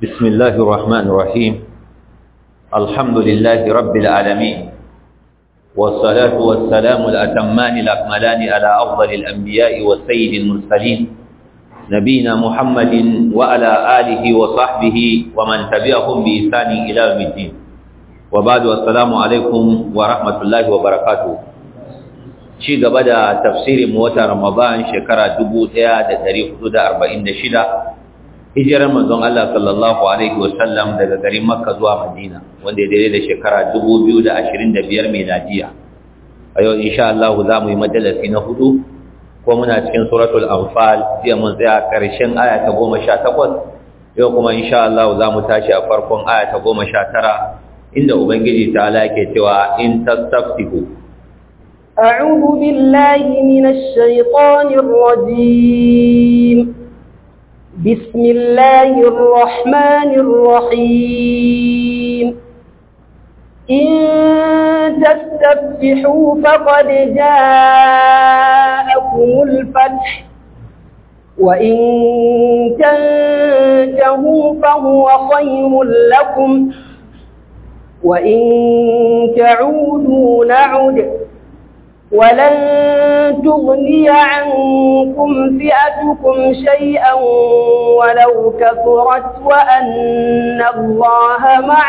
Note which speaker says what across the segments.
Speaker 1: بسم الله الرحمن الرحيم الحمد لله رب العالمين والصلاة والسلام الأتمان الأكملان على أفضل الأنبياء والسيد المرسلين نبينا محمد وعلى آله وصحبه ومن تبعهم بإحسان إلى يوم الدين وبعد السلام عليكم ورحمة الله وبركاته ci gaba da tafsirin watan Ramadan shekara 1446 hijirar manzon Allah sallallahu alaihi wasallam daga garin Makka zuwa Madina wanda ya daidai da shekara 2025 miladiya a yau insha Allah za mu yi majalisi na hudu ko muna cikin suratul anfal jiya mun tsaya karshen aya ta 18 yau kuma insha Allah za mu tashi a farkon aya ta 19 inda ubangiji ta yake cewa in tastaftihu
Speaker 2: أعوذ بالله من الشيطان الرجيم بسم الله الرحمن الرحيم إن تستفتحوا فقد جاءكم الفتح وإن تنتهوا فهو خير لكم وإن تعودوا نعد ولن تغني عنكم فئتكم شيئا ولو كثرت وأن الله مع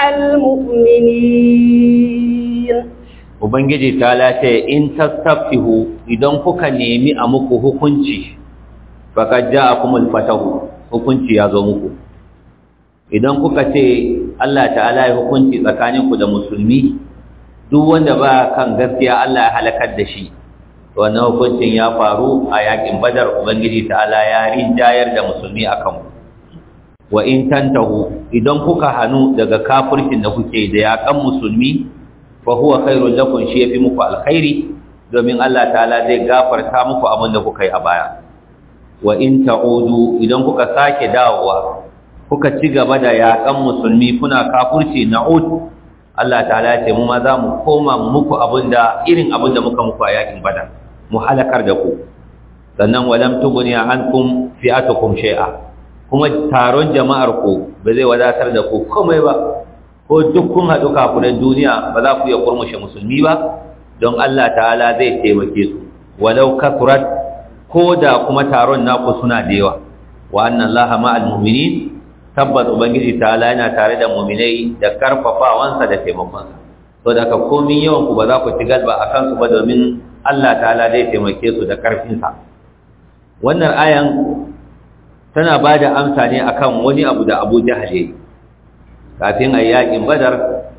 Speaker 2: المؤمنين
Speaker 1: Ubangiji ta lace in tastaftihu idan kuka nemi a muku hukunci faqad ja'akumul fatahu hukunci ya zo muku idan kuka ce Allah ta'ala ya hukunci tsakaninku da musulmi duk wanda ba kan gaskiya Allah ya halakar da shi wannan hukuncin ya faru a yakin badar ubangiji ta'ala ya rinjayar da musulmi akan wa in tantahu idan kuka hanu daga kafircin da kuke da yakan musulmi fa huwa khairul lakum shi yafi muku alkhairi domin Allah ta'ala zai gafarta muku abin da kuka yi a baya wa in ta'udu idan kuka sake dawowa kuka ci gaba da yakan musulmi kuna kafirci na'ud Allah ta'ala ce mu ma za mu koma muku abinda irin abinda muka muku a yakin badar mu halakar da ku sannan walam tughni ankum fi'atukum shay'a kuma taron jama'ar ku ba zai wadatar da ku komai ba ko duk kun haɗu kafiran duniya ba za ku iya kurmushe musulmi ba don Allah ta'ala zai taimake su walau kasurat ko da kuma taron naku suna da yawa wa anna Allaha ma'al mu'minin tabbas ubangiji ta'ala yana tare da mu'minai da karfafawansa da taimakonsa to da ka komin yawan ku ba za ku ci galba a kansu ba domin Allah ta'ala zai taimake su da karfinsa wannan ayan tana ba da amsa ne akan wani abu da Abu Jahal yayi kafin ayi yakin Badar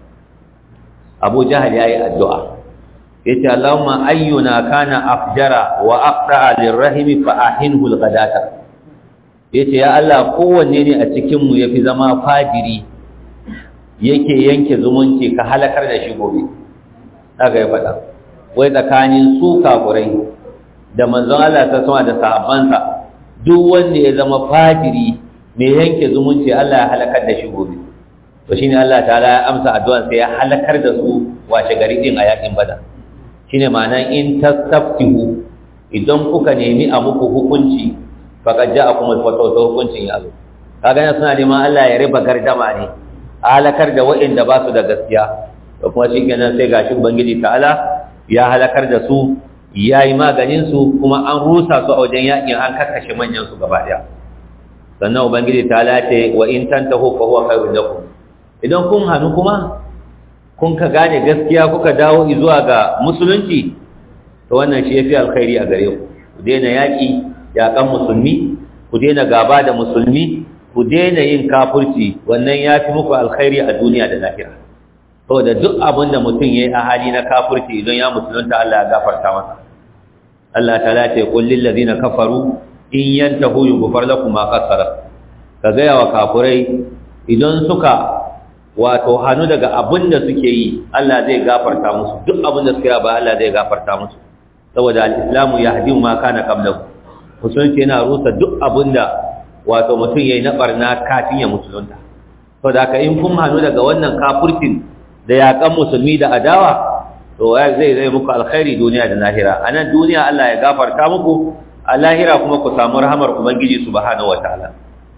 Speaker 1: Abu Jahal yayi addu'a yace Allahumma ayyuna kana afjara wa aqta'a lirrahimi fa ahinhu alghadata yace ya Allah kowanne ne a cikinmu ya fi zama fajiri yake yanke zumunci ka halakar da shi gobe haka ya faɗa wai tsakanin su kafurai da manzon Allah ta sama da sahabbansa duk wanda ya zama fajiri mai yanke zumunci Allah ya halakar da shi gobe to shine Allah ta'ala ya amsa addu'an sai ya halakar da su washe gari din a yakin badar shine ma'anan in tastaftihu idan kuka nemi a muku hukunci faqad ja'akum al-fataw to hukuncin ya zo kaga yana suna neman Allah ya riba gardama ne halakar da waɗanda ba su da gaskiya to kuma shikenan sai gashi ubangiji ta'ala ya halakar da su yayi maganin su kuma an rusa su a wajen yakin an kakkashe manyan su gaba daya sannan ubangiji ta'ala ce wa in tantahu fa huwa khairun lakum idan kun hanu kuma kun ka gane gaskiya kuka dawo zuwa ga musulunci to wannan shi yafi alkhairi a gare ku ku daina yaki yaƙan musulmi ku daina gaba da musulmi ku daina yin kafurci wannan ya fi muku alkhairi a duniya da lahira to da duk abin da mutum ya yi a hali na kafurci idan ya musulunta Allah ya gafarta masa Allah ta lati qul lil ladina kafaru in yantahu yughfar lakum ma qasara ka gaya wa kafurai idan suka wato hannu daga abin da suke yi Allah zai gafarta musu duk abin da suke yi ba Allah zai gafarta musu saboda al-islamu yahdi ma kana qablahu musulunci yana rusa duk abin da wato mutum ya yi na ɓarna kafin ya musulunta to da ka in kun hannu daga wannan kafurcin da yaƙan musulmi da adawa to zai zai muku alkhairi duniya da lahira a nan duniya Allah ya gafarta muku a lahira kuma ku samu rahamar ubangiji subhanahu wataala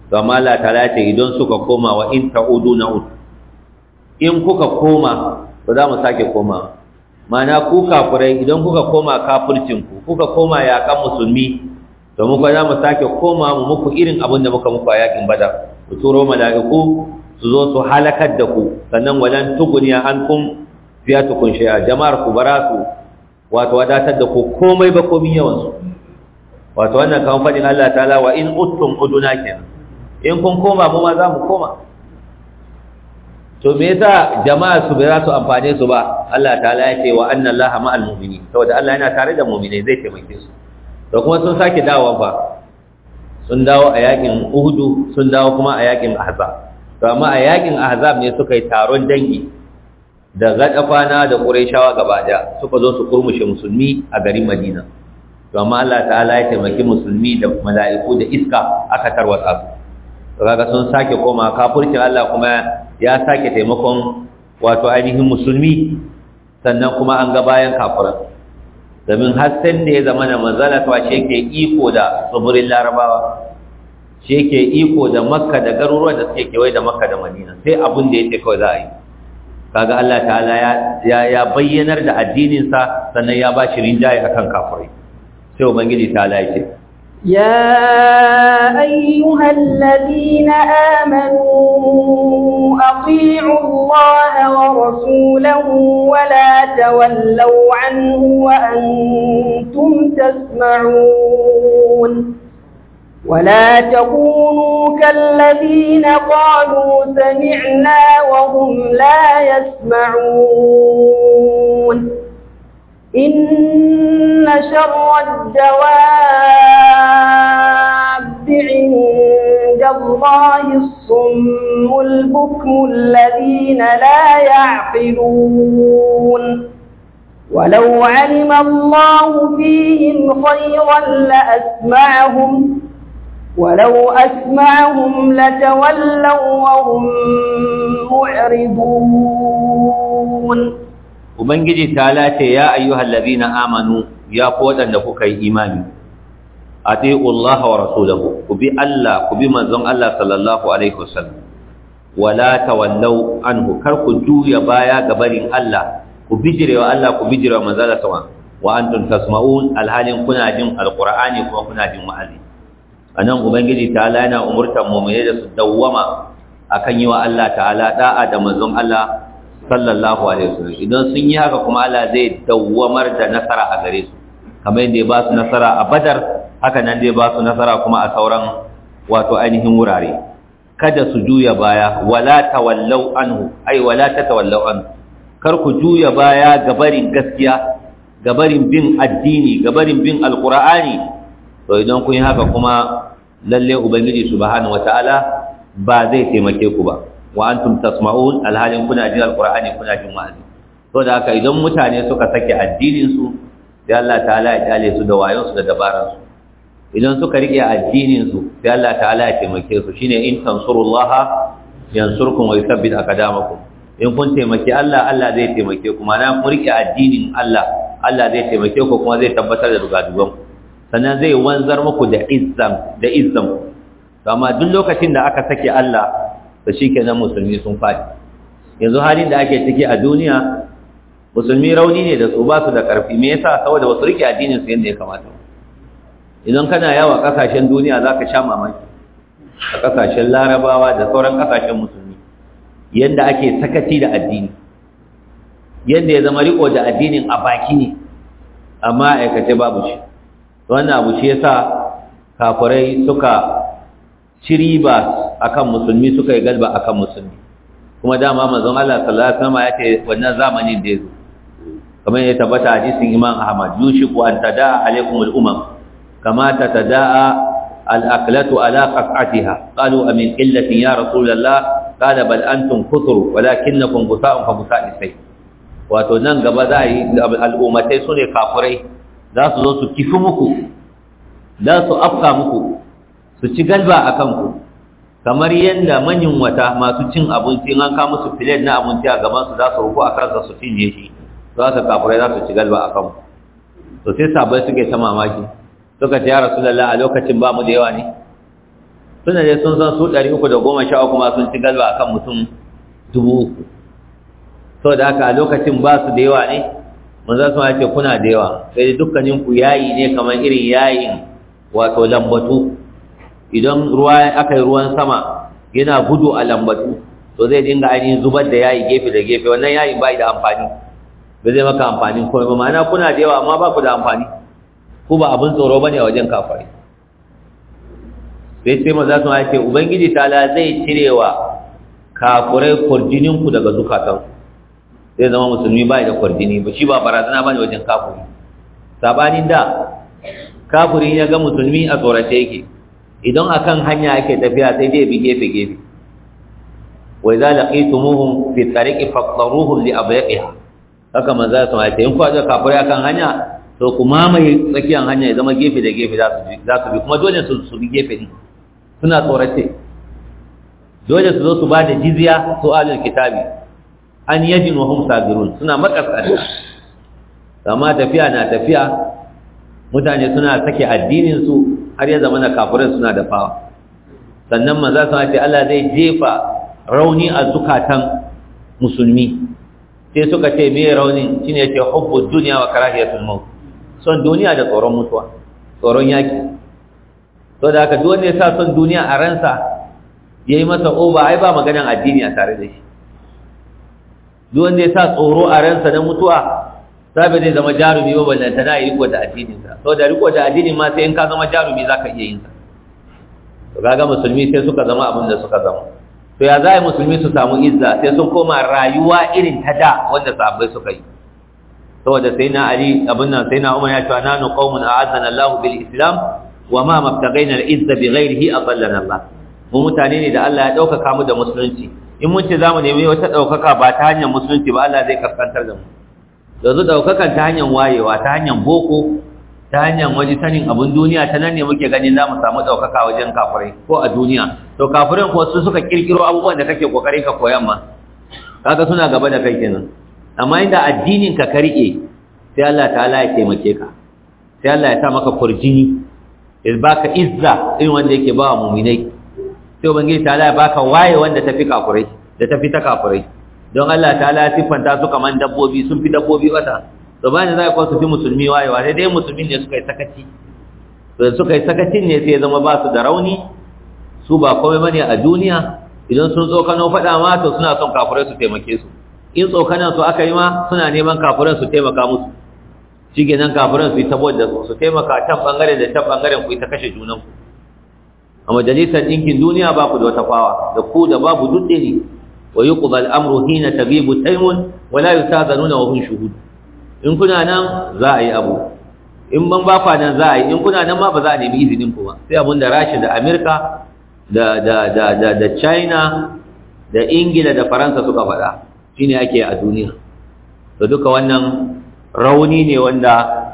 Speaker 1: to amma Allah ta'ala ce idan suka koma wa in ta'udu na'ud in kuka koma ba za mu sake koma mana ku kafirai idan kuka koma kafircin ku kuka koma yakan musulmi to muka za mu sake koma mu muku irin abin da muka muku a yakin badar ku turo mala'iku su zo su halakar da ku sannan walan tuguniya ankum fiyatukum shay'a jama'ar ku bara su wato wadatar da ku komai ba komai yawan su wato wannan kan fadin Allah ta'ala wa in uttum uduna kenan in kun koma mu ma za mu koma to me yasa jama'a su bai za su amfane su ba Allah ta'ala ya ce wa anna Allaha ma'al mu'minin saboda Allah yana tare da mu'minai zai taimake su to kuma sun sake dawowa fa sun dawo a yakin Uhud sun dawo kuma a yakin Ahzab to amma a yakin Ahzab ne suka yi taron dangi da gadafana da Qurayshawa gaba daya suka zo su kurmushe musulmi a garin Madina to amma Allah ta'ala ya taimaki musulmi da mala'iku da iska aka tarwatsa su kaga sun sake koma kafircin Allah kuma ya sake taimakon wato ainihin musulmi sannan kuma an ga bayan kafiran domin hasken da ya zama na manzala ta shi yake iko da tsibirin larabawa shi yake iko da makka da garuruwan da suke kewaye da makka da madina sai abin da yake kawai za a yi kaga Allah ta'ala ya ya bayyanar da addininsa sannan ya ba shi rinjaye akan kafirai sai ubangiji ta'ala ya ce
Speaker 2: يا أيها الذين آمنوا أطيعوا الله ورسوله ولا تولوا عنه وأنتم تسمعون ولا تكونوا كالذين قالوا سمعنا وهم لا يسمعون إن شر الدواب عند الله الصم البكم الذين لا يعقلون ولو علم الله فيهم خيرا لأسمعهم ولو أسمعهم لتولوا وهم معرضون
Speaker 1: ubangiji ta lace ya ayyuhal ladina amanu ya ku wadanda kuka yi imani atiiu Allah wa rasulahu ku bi Allah ku bi manzon Allah sallallahu alaihi wasallam wala tawallau anhu kar ku juya baya ga barin Allah ku bijirewa Allah ku bijirewa manzon Allah sama wa antum tasma'un alhalin kuna jin alqur'ani kuma kuna jin wa'azi anan ubangiji ta'ala yana umurtan mu'mini da su dawwama akan yi wa Allah ta'ala da'a da manzon Allah sallallahu alaihi wasallam idan sun yi haka kuma Allah zai dawwamar da nasara a gare su kamar yadda ya ba su nasara a Badar haka nan zai ba su nasara kuma a sauran wato ainihin wurare kada su juya baya wala tawallau anhu ai wala tatawallau anhu kar ku juya baya ga barin gaskiya ga barin bin addini ga barin bin alqur'ani to idan kun yi haka kuma lalle ubangiji subhanahu wataala ba zai taimake ku ba wa antum tasma'un alhalin kuna jin alqur'ani kuna jin wa'azi to da haka idan mutane suka sake addinin su sai Allah ta'ala ya kyale su da wayon su da dabaran su idan suka rike addinin su sai Allah ta'ala ya taimake su shine in tansurullaha yansurkum wa yuthabbit aqdamakum in kun taimake Allah Allah zai taimake ku mana ku rike addinin Allah Allah zai taimake ku kuma zai tabbatar da dugadugan sannan zai wanzar muku da izzam da izzam to amma duk lokacin da aka sake Allah da shi kenan musulmi sun faɗi yanzu halin da ake ciki a duniya musulmi rauni ne da su ba su da ƙarfi me yasa saboda wasu rike addinin su yadda ya kamata idan kana yawa ƙasashen duniya za ka sha mamaki a ƙasashen larabawa da sauran ƙasashen musulmi yadda ake sakaci da addini yadda ya zama riko da addinin a baki ne amma aikace babu shi wannan abu shi yasa kafirai suka ci riba akan musulmi suka yi galba akan musulmi kuma dama manzon Allah sallallahu alaihi wasallam ya ce wannan zamanin da yazo kamar ya tabbata hadisin Imam Ahmad yushiku an tadaa alaikum al-umam kama tatada'a al-aklatu ala qaq'atiha qalu amin illatin ya rasulullah qala bal antum kuthur walakinakum gusa'un fa gusa'i sai wato nan gaba za yi al'ummatai sune kafirai za su zo su kifi muku za su afka muku su ci galba akan ku kamar yadda manyan wata masu cin abinci an kawo musu filet na abinci a gaban su za su rufu a kansa su cinye shi za su kafurai za su ci galba a kanmu to sai sabai suke ta mamaki suka ce ya rasulallah a lokacin ba mu da yawa ne suna dai sun san su ɗari uku da goma sha uku ma sun ci galba akan mutum dubu uku saboda haka a lokacin ba su da yawa ne manzo sun ce kuna da yawa sai dukkanin ku yayi ne kamar irin yayin wato lambatu idan ruwa aka yi ruwan sama yana gudu a lambatu to zai dinga ainihin zubar da yayi gefe da gefe wannan yayin bai da amfani ba zai maka amfani komai ba ma'ana kuna da yawa amma ba ku da amfani ku ba abin tsoro bane a wajen kafare sai sai maza sun ce ubangiji ta'ala zai cirewa kafurai kurjinin ku daga zukatansu zai zama musulmi bai da kwarjini ba shi ba barazana bane wajen kafuri sabanin da kafuri ya ga musulmi a tsorace yake idan akan hanya ake tafiya sai dai bi gefe gefe wa idza laqitumuhum fi tariqi faqtaruhum li abyaqiha haka manzo sun ce in ku ga kafuri akan hanya to ku mamaye tsakiyar hanya ya zama gefe da gefe za su bi za su bi kuma dole su su bi gefe ne suna tsorace dole su zo su ba da jizya su alul kitabi an yajin wa hum sabirun suna makaskanta amma tafiya na tafiya mutane suna sake addinin su har ya zama na kafirin suna da fawa sannan maza sun ce Allah zai jefa rauni a zukatan musulmi sai suka ce me rauni shine yace hubbu dunya wa karahiyatul maut son duniya da tsoron mutuwa tsoron yaki to da haka duk wanda ya sa son duniya a ransa yayi masa oba ai ba maganan addini a tare da shi duk wanda ya sa tsoro a ransa na mutuwa sabe zai zama jarumi ba ballanta na yi riko da addininsa sau da riko da addinin ma sai in ka zama jarumi za ka iya yin sa to kaga musulmi sai suka zama abin da suka zama to ya za a yi musulmi su samu izza sai sun koma rayuwa irin ta da wanda sahabbai suka yi saboda sai na ali abin nan sai na umar ya ce nanu qaumun a'azzana Allah bil islam wa ma mabtagaina al izza bi ghairihi adallana Allah mu mutane ne da Allah ya dauka mu da musulunci in mun ce za mu nemi wata ɗaukaka ba ta hanyar musulunci ba Allah zai kaskantar da mu yanzu ɗaukakan ta hanyar wayewa ta hanyar boko ta hanyar waje sanin abin duniya ta nan ne muke ganin za mu samu ɗaukaka wajen kafirai ko a duniya to kafirai ko su suka kirkiro abubuwan da kake kokarin ka koyan ma kaga suna gaba da kai kenan amma inda addinin ka ka rike sai Allah ta'ala ya taimake ka sai Allah ya sa maka kurjini ya baka izza irin wanda yake ba wa mu'minai sai ubangiji ta'ala ya baka waye wanda tafi kafurai da tafi ta kafurai don Allah ta'ala ya siffanta su kaman dabbobi sun fi dabbobi wata to bani za ka su fi musulmi wayewa sai dai musulmi ne suka yi sakaci to suka yi sakacin ne sai ya zama ba su da rauni su ba komai bane a duniya idan sun tsokano faɗa ma to suna son kafurai su taimake su in tsokanan su aka yi ma suna neman kafuran su taimaka musu shi nan kafuran su yi tabo da su su taimaka can bangare da can bangaren ku yi ta kashe junanku a majalisar ɗinkin duniya ba ku da wata fawa da ku da babu dutse ne wa yi ku al'amru hina tabibu taimun wala yi ta zanuna wa hun shuhud in kuna nan za a yi abu in ban ba fa nan za a yi in kuna nan ma ba za a nemi izinin ku ba sai abun da rashi da amerika da da da da da china da ingila da faransa suka faɗa shine ake a duniya to duka wannan rauni ne wanda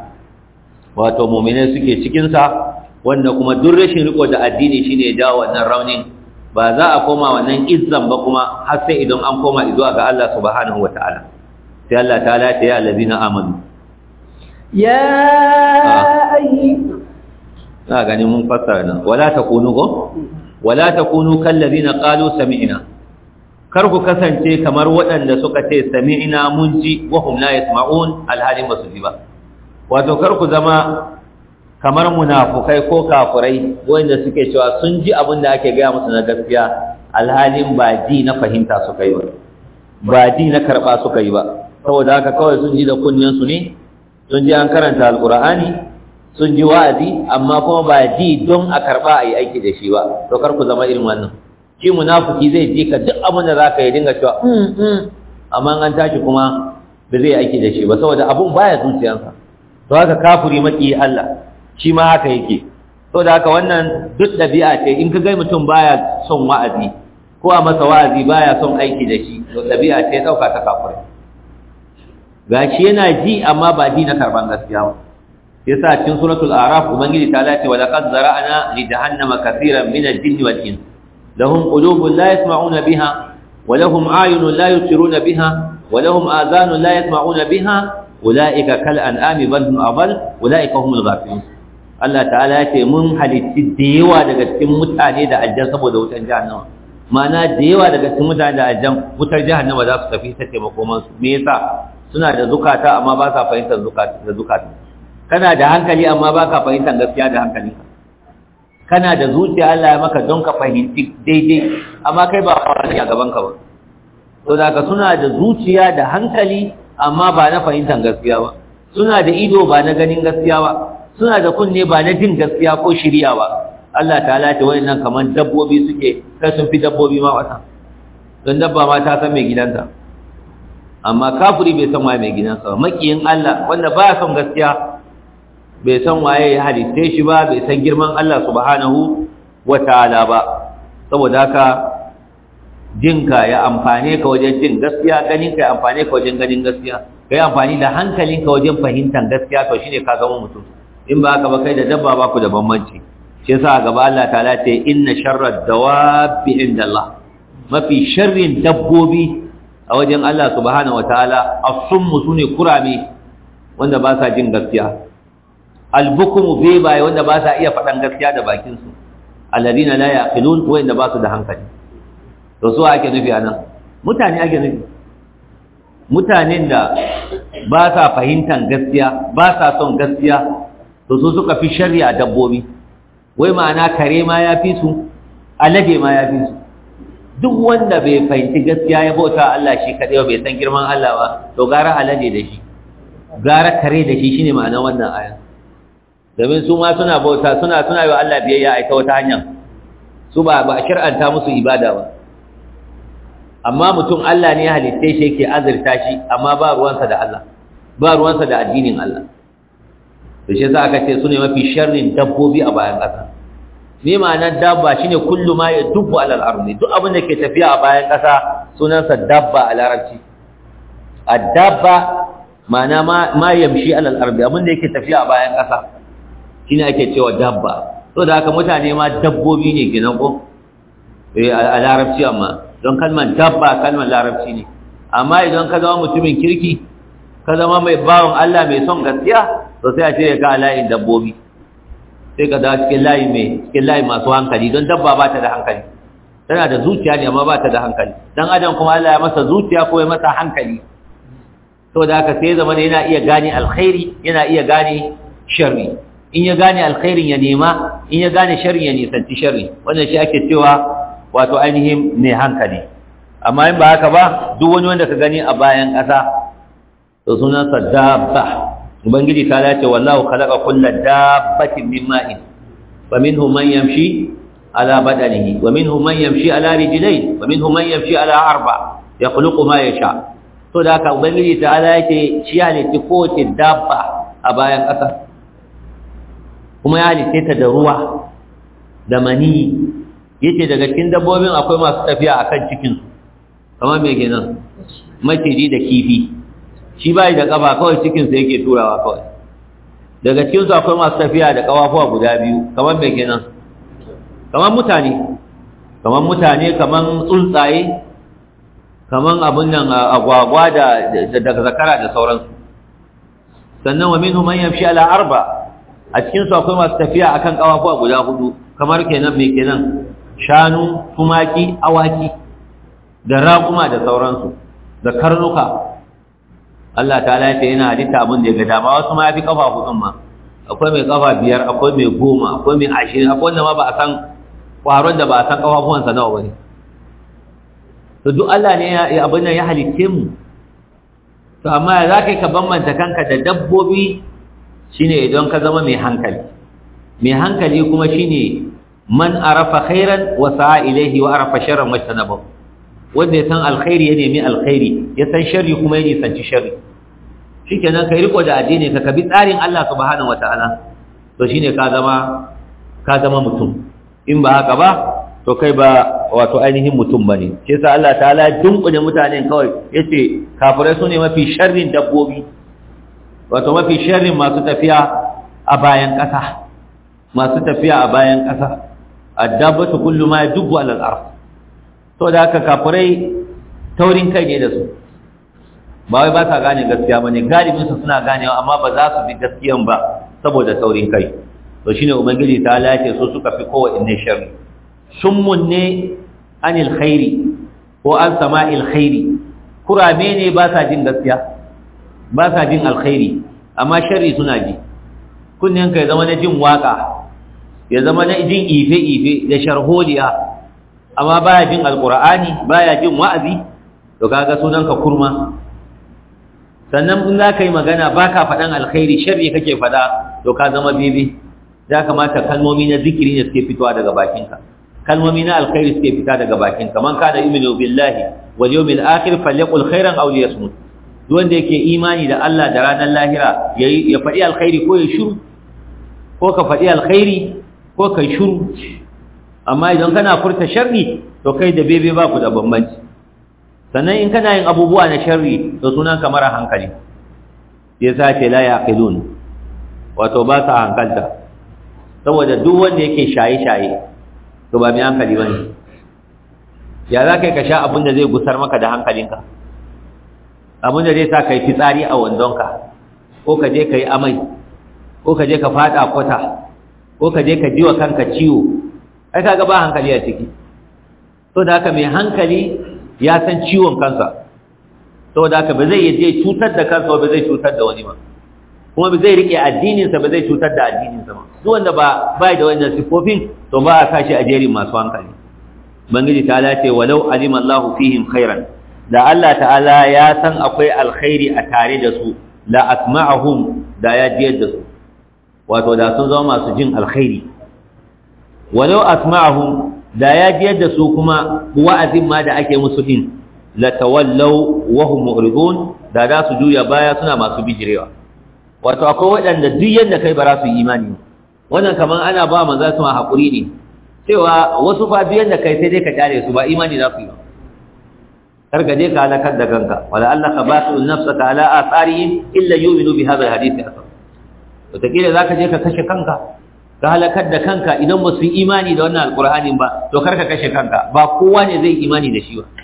Speaker 1: wato mu'minai suke cikinsa wanda kuma duk rashin riko da addini shine ya jawo wannan raunin ba za a koma wannan izzan ba kuma har sai idan an koma zuwa ga Allah subhanahu wataala sai Allah ta'ala ya ya allazina amanu
Speaker 2: ya ayyi
Speaker 1: na gani mun fassara nan wala takunu ko wala takunu kallazina qalu sami'na kar ku kasance kamar waɗanda suka ce sami'na mun ji wa hum la yasma'un alhalin basu ji ba wato kar ku zama kamar munafukai ko kafurai wanda suke cewa sun ji abin da ake gaya musu na gaskiya alhalin ba ji na fahimta suka yi ba ba ji na karɓa suka yi ba saboda haka kawai sun ji da su ne sun ji an karanta alkur'ani sun ji wa'azi amma kuma ba ji don a karɓa a yi aiki da shi ba to kar ku zama irin wannan shi munafuki zai ji ka duk abin da za ka yi dinga cewa amma an tashi kuma ba zai aiki da shi ba saboda abun baya zuciyarsa to haka kafuri maki Allah shi ma haka yake to da haka wannan duk dabi'a ce in ka ga mutum baya son wa'azi ko a masa wa'azi baya son aiki da shi to dabi'a ce dauka ta kafirai gashi yana ji amma ba ji na karban gaskiya ba yasa cikin suratul a'raf ubangiji ta lati wa laqad zara'na li jahannama kaseeran min al-jinn wal ins lahum qulubun la yasma'una biha wa lahum a'yunun la yubsiruna biha wa lahum adhanun la yasma'una biha ulaika kal an'ami bal hum adall ulaika humul ghafilun Allah ta'ala ya ce mun halitti da yawa daga cikin mutane da aljan saboda wutar jahannama ma'ana da yawa daga cikin mutane da aljan wutar jahannama za su tafi ta taimakon su me yasa suna da zukata amma ba sa fahimtar zukata da zukata kana da hankali amma ba ka fahimtar gaskiya da hankali kana da zuciya Allah ya maka don ka fahimci daidai amma kai ba fara a gaban ka ba to da ka suna da zuciya da hankali amma ba na fahimtar gaskiya ba suna da ido ba na ganin gaskiya ba suna da kunne ba na jin gaskiya ko shirya ba Allah ta'ala ta wayannan kaman dabbobi suke kai sun fi dabbobi ma wata don dabba ma ta san mai gidanta amma kafiri bai san waye mai gidansa ba makiyin Allah wanda ba son gaskiya bai san waye ya halitte shi ba bai san girman Allah subhanahu wataala ba saboda haka jinka ya amfane ka wajen jin gaskiya ganinka ya amfane ka wajen ganin gaskiya kai amfani da hankalinka wajen fahimtar gaskiya to shine ka zama mutum in ba haka ba kai da dabba ba ku da bambanci shi yasa gaba Allah ta'ala ce inna sharrad dawabi indallah mafi sharrin dabbobi a wajen Allah subhanahu wataala as-summu sune kurame wanda ba sa jin gaskiya al-bukmu bebaye wanda ba sa iya faɗan gaskiya da bakin su alladina la yaqilun wanda ba su da hankali to su ake nufi anan mutane ake nufi mutanen da ba sa fahimtar gaskiya ba sa son gaskiya to su suka fi shari'a dabbobi wai ma'ana kare ma ya fi su alade ma ya fi su duk wanda bai fahimci gaskiya ya bauta Allah shi kaɗai bai san girman Allah ba to gara alade da shi gara kare da shi shine ma'ana wannan aya domin su ma suna bauta suna suna yi wa Allah biyayya a ita wata hanyar su ba ba shir'anta musu ibada ba amma mutum Allah ne ya halitta shi yake azurta shi amma ba ruwansa da Allah ba ruwansa da addinin Allah da shi za aka ce su ne mafi sharrin dabbobi a bayan ƙasa me ma'anar dabba shine kullu ma ya dubbu alal ardi duk abin da ke tafiya a bayan ƙasa sunansa dabba a larabci ad-dabba ma'ana ma yamshi alal ardi abin da yake tafiya a bayan ƙasa shine ake cewa dabba to da haka mutane ma dabbobi ne kenan ko eh a larabci amma don kalmar dabba kalmar larabci ne amma idan ka zama mutumin kirki ka zama mai bawon Allah mai son gaskiya to sai a cire ka a layin dabbobi sai ka dawo cikin layi mai cikin layi masu hankali don dabba ba ta da hankali tana da zuciya ne amma ba ta da hankali dan adam kuma Allah ya masa zuciya ko ya masa hankali to da haka sai zama yana iya gane alkhairi yana iya gane sharri in ya gane alkhairin ya nema in ya gane sharri ya nisanci sharri wannan shi ake cewa wato ainihin ne hankali amma in ba haka ba duk wani wanda ka gani a bayan ƙasa to sunansa dabba ubangiji ta dace wallahu khalaqa kulla dabbatin min ma'in wa minhum man yamshi ala badanihi wa minhum man yamshi ala rijlayn wa minhum man yamshi ala arba yakhluqu ma yasha to da haka ubangiji ta dace shi halitta kowace dabba a bayan ƙasa kuma ya halitta ta da ruwa da mani yace daga cikin dabbobin akwai masu tafiya akan cikin su kamar me kenan maciji da kifi shi bai da kafa kawai cikin sa yake turawa kawai daga cikin su akwai masu tafiya da kafafuwa guda biyu kamar me kenan kamar mutane kamar mutane kamar tsuntsaye kamar abun nan agwagwa da da zakara da sauransu sannan wa minhum man yamshi ala arba a cikin su akwai masu tafiya akan kafafuwa guda hudu kamar kenan me kenan shanu tumaki awaki da raƙuma da sauransu da karnuka Allah ta lafiya yana halitta abin da ya ga dama wasu ma ya fi kafa hudun ma akwai mai kafa biyar akwai mai goma akwai mai ashirin akwai wanda ma ba a san ƙwaron da ba a san ƙafafuwansa nawa ba ne to duk Allah ne ya abin nan ya halitte mu to amma za ka yi ka bambanta kanka da dabbobi shine idan ka zama mai hankali mai hankali kuma shine man arafa khairan wa sa'a ilaihi wa arafa sharran wajtanaba wanda ya san alkhairi ya nemi alkhairi ya san sharri kuma ya nisanci sharri shikenan kai riko da addini ka kabi tsarin Allah subhanahu wataala to shine ka zama ka zama mutum in ba haka ba to kai ba wato ainihin mutum bane shi yasa Allah ta'ala dunkule mutanen kawai yace kafirai sune mafi sharrin dabbobi wato mafi sharrin masu tafiya a bayan ƙasa masu tafiya a bayan ƙasa addabatu kullu ma yadubbu ala al-ard to da haka kafirai taurin kai ne da su ba wai ba sa gane gaskiya bane galibin su suna ganewa amma ba za su bi gaskiyan ba saboda taurin kai to shine ubangiji ta lace su suka fi kowanne sharri summun ne anil khairi ko an sama'il khairi kurame ne ba sa jin gaskiya ba sa jin alkhairi amma sharri suna ji kunnen ka ya zama na jin waka ya zama na jin ife-ife da sharholiya amma baya jin alkur'ani baya jin wa'azi to kaga sunan ka kurma sannan in za ka yi magana ba ka faɗan alkhairi sharri kake faɗa to ka zama bebe ya kamata kalmomi na zikiri ne suke fitowa daga bakinka kalmomi na alkhairi suke fita daga bakinka man kana yu'minu billahi wal yawmil akhir falyaqul khairan aw liyasmut duk wanda yake imani da Allah da ranar lahira yayi ya faɗi alkhairi ko ya shiru ko ka faɗi alkhairi ko kai shiru amma idan kana furta sharri to kai da bebe ba ku da bambanci sannan in kana yin abubuwa na sharri to sunan ka mara hankali ya sace la yaqilun wato ba sa hankalta saboda duk wanda yake shaye-shaye to ba mai hankali bane ya za kai ka sha abin da zai gusar maka da hankalinka abin da zai sa kai fitsari a wandonka ko ka je ka yi amai ko ka je ka fada kwata ko ka je ka ji wa kanka ciwo ai kaga ba hankali a ciki to da haka mai hankali ya san ciwon kansa to da haka ba zai je cutar da kansa ba zai cutar da wani ba kuma ba zai rike addininsa ba zai cutar da addininsa ba duk wanda ba bai da wannan sifofin to ba a sashi a jerin masu hankali bangiji ta ce walau alima Allahu fihim khairan da Allah ta'ala ya san akwai alkhairi a tare da su la asma'ahum da ya jiyar da su wato da sun zama masu jin alkhairi walau asma'ahum da ya jiyar da su kuma wa'azin ma da ake musu din la tawallaw wa hum mu'ridun da za su juya baya suna masu bijirewa wato akwai waɗanda duk yadda kai ba za su yi imani wannan kaman ana ba manzo su ma hakuri ne cewa wasu fa duk yadda kai sai dai ka tare su ba imani za su yi ba kar ka je ka halakar da kanka wala Allah ka basu nafsaka ala atharihim illa yu'minu bi hadha alhadith asal wataƙila za ka je ka kashe kanka ka halakar da kanka idan ba su yi imani da wannan alƙur'anin ba to kar ka kashe kanka ba kowa ne zai imani da shi ba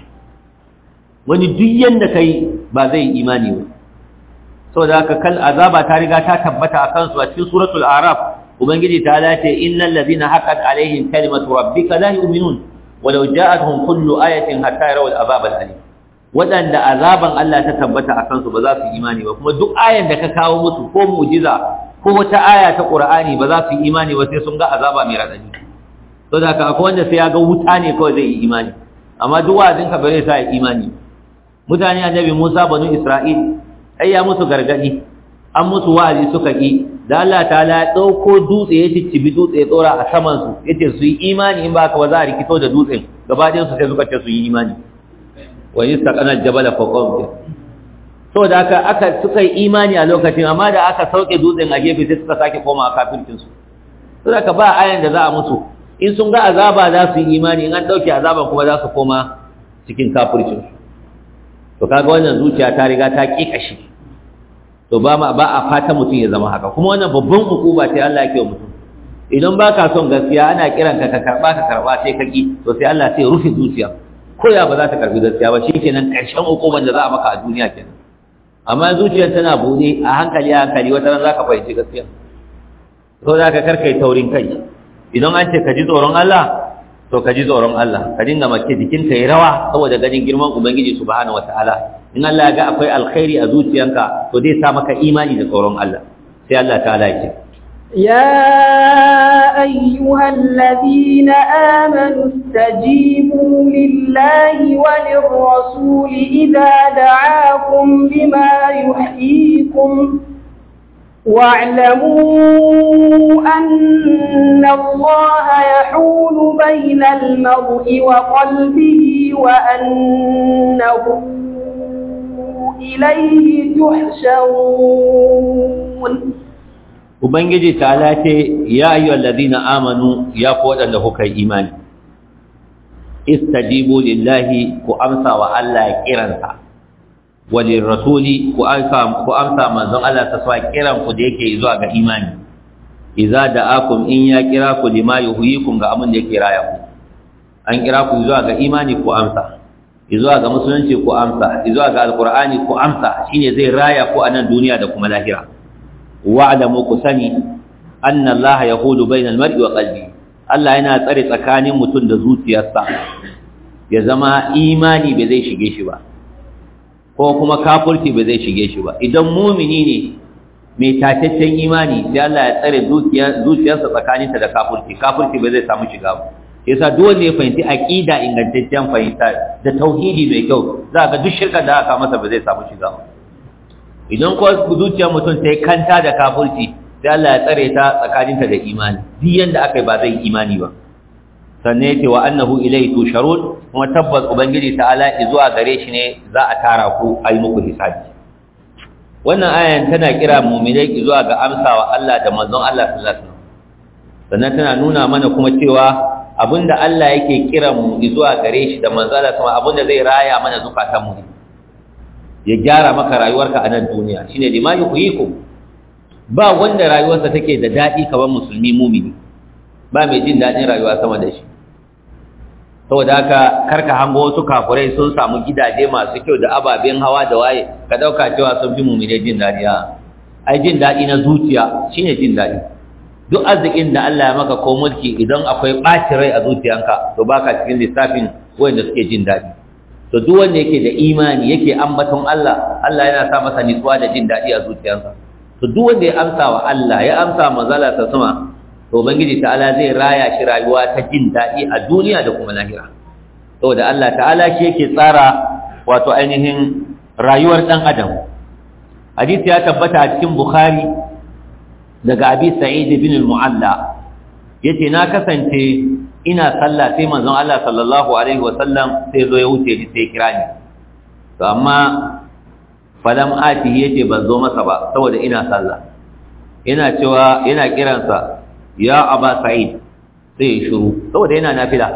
Speaker 1: wani duk yanda kai ba zai yi imani ba saboda haka kal azaba ta riga ta tabbata akan su a cikin suratul araf ubangiji ta lace innal ladina haqqat alaihim kalimatu rabbika la yu'minun walau ja'atuhum kullu ayatin hatta yarawul azab al-alim wadanda azaban Allah ta tabbata akan su ba za su yi imani ba kuma duk ayan da ka kawo musu ko mu'jiza ko wata aya ta Qur'ani ba za su yi imani ba sai sun ga azaba mai radadi to da haka akwai wanda sai ya ga wuta ne kawai zai yi imani amma duk wa'azin ka ba zai sa ya imani mutane annabi Musa banu Isra'il ai ya musu gargadi an musu wa'azi suka ki da Allah ta'ala ya dauko dutse ya ciccibi dutse ya tsora a saman su yace su yi imani in ba ka ba za a rikito da dutsen gabaɗayan su sai suka ce su yi imani wa yastaqana al-jabala fawqahum so da aka aka suka yi imani a lokacin amma da aka sauke dutsen a gefe sai suka sake koma a kafircin su so da ka ba ayan da za a musu in sun ga azaba za su yi imani in an dauke azaban kuma za su koma cikin kafircin su to kaga wannan zuciya ta riga ta kikashi to ba ma ba a fata mutum ya zama haka kuma wannan babban hukuma sai Allah yake wa mutum idan ba ka son gaskiya ana kiran ka ka karba ka karba sai ka ki to sai Allah sai rufe zuciya ko ya ba za ta karbi gaskiya ba shikenan karshen hukumar da za a maka a duniya kenan amma zuciyar tana bude a hankali a hankali wata ran za ka fahimci gaskiya to za ka karkai taurin kai idan an ce ka ji tsoron Allah to ka ji tsoron Allah ka dinga mace jikinka ya rawa saboda ganin girman ubangiji subhanahu wataala in Allah ya ga akwai alkhairi a zuciyanka to zai sa maka imani da tsoron Allah sai Allah ta'ala ya ce
Speaker 2: يا أيها الذين آمنوا استجيبوا لله وللرسول إذا دعاكم لما يحييكم واعلموا أن الله يحول بين المرء وقلبه وأنه إليه تحشرون
Speaker 1: Ubangiji ta ce, Ya yi wallazina amanu ya ku waɗanda kuka yi imani, istajibu lillahi ku amsa wa Allah kiransa, walin rasuli ku amsa manzon Allah ta sa kiranku da yake zuwa ga imani, iza da akum in ya kira ku lima yuhyikum ga abin da yake raya ku. An kira ku zuwa ga imani ku amsa, zuwa ga musulunci ku amsa, zuwa ga alkur'ani ku amsa, shine zai raya ku a nan duniya da kuma lahira. wa'lamu ku sani anna Allah yahulu bainal mar'i wa qalbi Allah yana tsare tsakanin mutum da zuciyarsa ya zama imani bai zai shige shi ba ko kuma kafirci bai zai shige shi ba idan mumini ne mai tataccen imani sai Allah ya tsare zuciyarsa tsakaninta da kafirci kafirci bai zai samu shiga ba yasa duk wanda ya fahimci aqida ingantaccen fahimta da tauhidi mai kyau za ga duk shirka da aka masa ba zai samu shiga ba idan ko zuciyar mutum ta yi kanta da kafirci sai Allah ya tsare ta tsakaninta da imani duk yanda aka yi ba zai imani ba sannan yake wa annahu ilayhi tusharun kuma tabbas ubangiji ta'ala zuwa gare shi ne za a tara ku a yi muku hisabi wannan ayan tana kira mu'minai zuwa ga amsawa Allah da manzon Allah sallallahu alaihi wasallam sannan tana nuna mana kuma cewa abinda Allah yake kira mu zuwa gare shi da manzon Allah kuma abinda zai raya mana zukatan mu ya gyara maka rayuwarka a nan duniya shine lima yuhyikum ba wanda rayuwarsa take da dadi kamar musulmi mumini ba mai jin dadin rayuwa sama da shi saboda haka karka hango wasu kafurai sun samu gidaje masu kyau da ababen hawa da waye ka dauka cewa sun fi mumine jin dadi a ai jin dadi na zuciya shine jin dadi duk arzikin da Allah ya maka ko mulki idan akwai ɓaci rai a zuciyanka to baka cikin lissafin wanda suke jin dadi to duk wanda yake da imani yake ambaton Allah Allah yana sa masa nutsuwa da jin dadi a zuciyarsa to duk wanda ya amsa wa Allah ya amsa manzala ta sama to ubangiji ta'ala zai raya shi rayuwa ta jin daɗi a duniya da kuma lahira saboda Allah ta'ala shi yake tsara wato ainihin rayuwar ɗan adam hadisi ya tabbata a cikin bukhari daga abi sa'id bin al-mu'alla yace na kasance ina sallah sai manzon Allah sallallahu alaihi wa sallam sai zo ya wuce ni sai kira ni to amma falam ati yace ban zo masa ba saboda ina sallah yana cewa yana kiransa ya aba sa'id sai ya shiru saboda yana nafila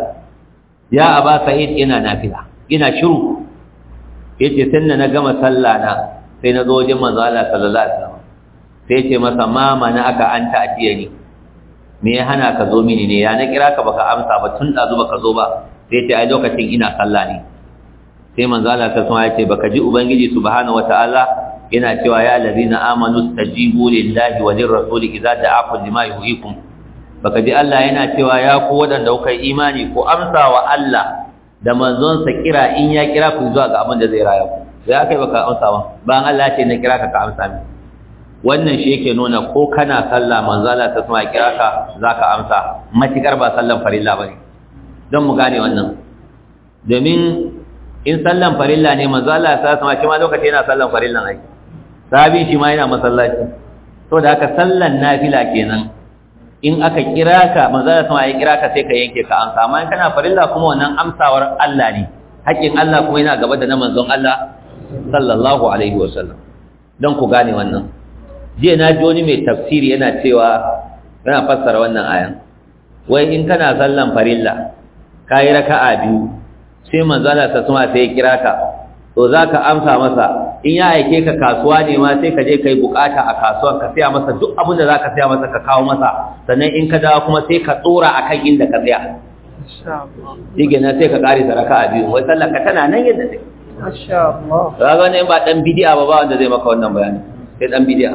Speaker 1: ya aba sa'id yana nafila ina shiru yace sannan na gama sallah na sai na zo wajen manzo Allah sallallahu alaihi wasallam sai yace masa ma mana aka anta atiyani me ya hana ka zo mini ne ya na kira ka baka amsa ba tun dazu baka zo ba sai yace ai lokacin ina sallah ne sai manzo Allah sallallahu alaihi wasallam yace baka ji ubangiji subhanahu wataala yana cewa ya allazina amanu stajibu lillahi wa lirrasuli idza da'akum lima yuhyikum baka ji Allah yana cewa ya ku wadanda kuka yi imani ko amsa wa Allah da manzon sa kira in ya kira ku zuwa ga abin da zai raya ku sai akai baka amsa ba bayan Allah ya ce na kira ka ka amsa mi wannan shi yake nuna ko kana sallah manzo Allah ta sama kira ka zaka amsa matikar ba sallan farilla bane don mu gane wannan domin in sallan farilla ne manzo Allah ta sama shi ma lokaci yana sallan farillan ai sabi shi ma yana masallaci to da haka sallan nafila kenan in aka kira ka manzo Allah sama ya kira ka sai ka yanke ka amsa amma in kana farilla kuma wannan amsawar Allah ne haƙin Allah kuma yana gaba da na manzon Allah sallallahu alaihi wasallam don ku gane wannan jiya na ji wani mai tafsiri yana cewa yana fassara wannan ayan wai in kana sallan farilla kayi raka'a biyu sai manzo Allah ta sama sai ya kira ka to zaka amsa masa in ya aike ka kasuwa ne ma sai ka je kai bukata a kasuwan ka saya masa duk abin da zaka saya masa ka kawo masa sannan in ka dawo kuma sai ka tsora akan inda ka tsaya shi na sai ka kare ta raka'a biyu wai sallar ka tana nan yadda take
Speaker 2: Masha Allah.
Speaker 1: kaga ne ba dan bidiya ba ba wanda zai maka wannan bayani sai dan bidiya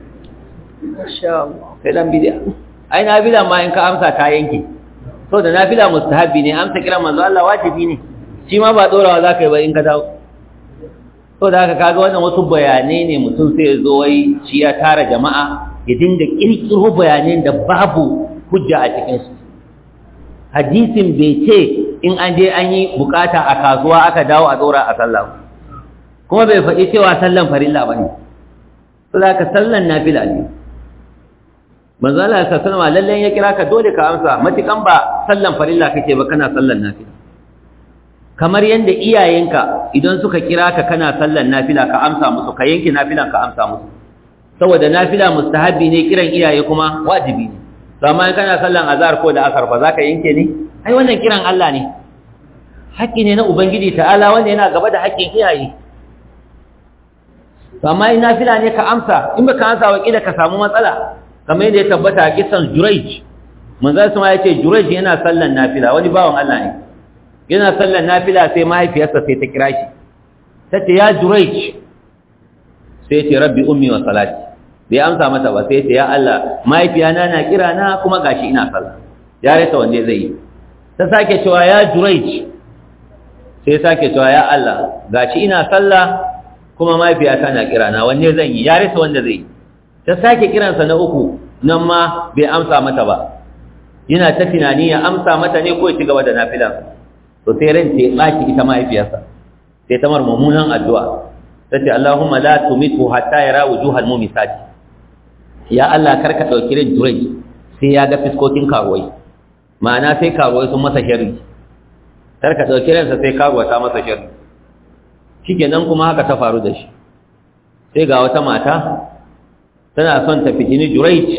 Speaker 2: Masha Allah.
Speaker 1: sai dan bidiya ai nafila ma in ka amsa ta yanke so da nafila mustahabi ne amsa kiran manzo Allah wajibi ne shi ma ba dorawa zaka yi ba in ka dawo so da haka kaga wannan wasu bayanai ne mutum sai ya zo wai shi ya tara jama'a ya dinga kirkiro bayanan da babu hujja a cikin su hadisin bai ce in an je an yi bukata a kasuwa aka dawo a dora a sallah kuma bai faɗi cewa sallan farilla bane so da haka sallan nafila ne manzo Allah ya sallama lallen ya kira ka dole ka amsa matukan ba sallan farilla kake ba kana sallan nafila kamar yanda iyayenka idan suka kira ka kana sallan nafila ka amsa musu ka yanke nafilan ka amsa musu saboda nafila mustahabi ne kiran iyaye kuma wajibi ne amma in kana sallan azhar ko da asar ba za ka yanke ne ai wannan kiran Allah ne haƙƙi ne na ubangiji ta'ala wanda yana gaba da haƙƙin iyaye amma in nafila ne ka amsa in baka amsa wa kila ka samu matsala kamar yadda ya tabbata a kisan Jurayj manzo sama ya ce Jurayj yana sallan nafila wani bawan Allah ne yana sallan nafila sai mahaifiyarsa sai ta kira shi tace ya Jurayj sai ce rabbi ummi wa salati bai amsa mata ba sai ce ya Allah mahaifiyana na kira na kuma gashi ina sallah ya rasa wanda zai yi ta sake cewa ya Jurayj sai sake cewa ya Allah gashi ina sallah kuma mahaifiyata na kira na wanne zan yi ya rasa wanda zai yi ta sake kiransa na uku nan ma bai amsa mata ba yana ta tunani ya amsa mata ne ko ya ci gaba da nafilan to sai ran ta baki ita mahaifiyarsa sai ta mar mummunan addu'a tace Allahumma la tumitu hatta yara wujuhal mumisati ya Allah karka dauki ran jurai sai ya ga fiskokin karuwai ma'ana sai karuwai sun masa sharri karka dauki ransa sai karuwa ta masa sharri shikenan kuma haka ta faru da shi sai ga wata mata tana son ta fitini Jurayj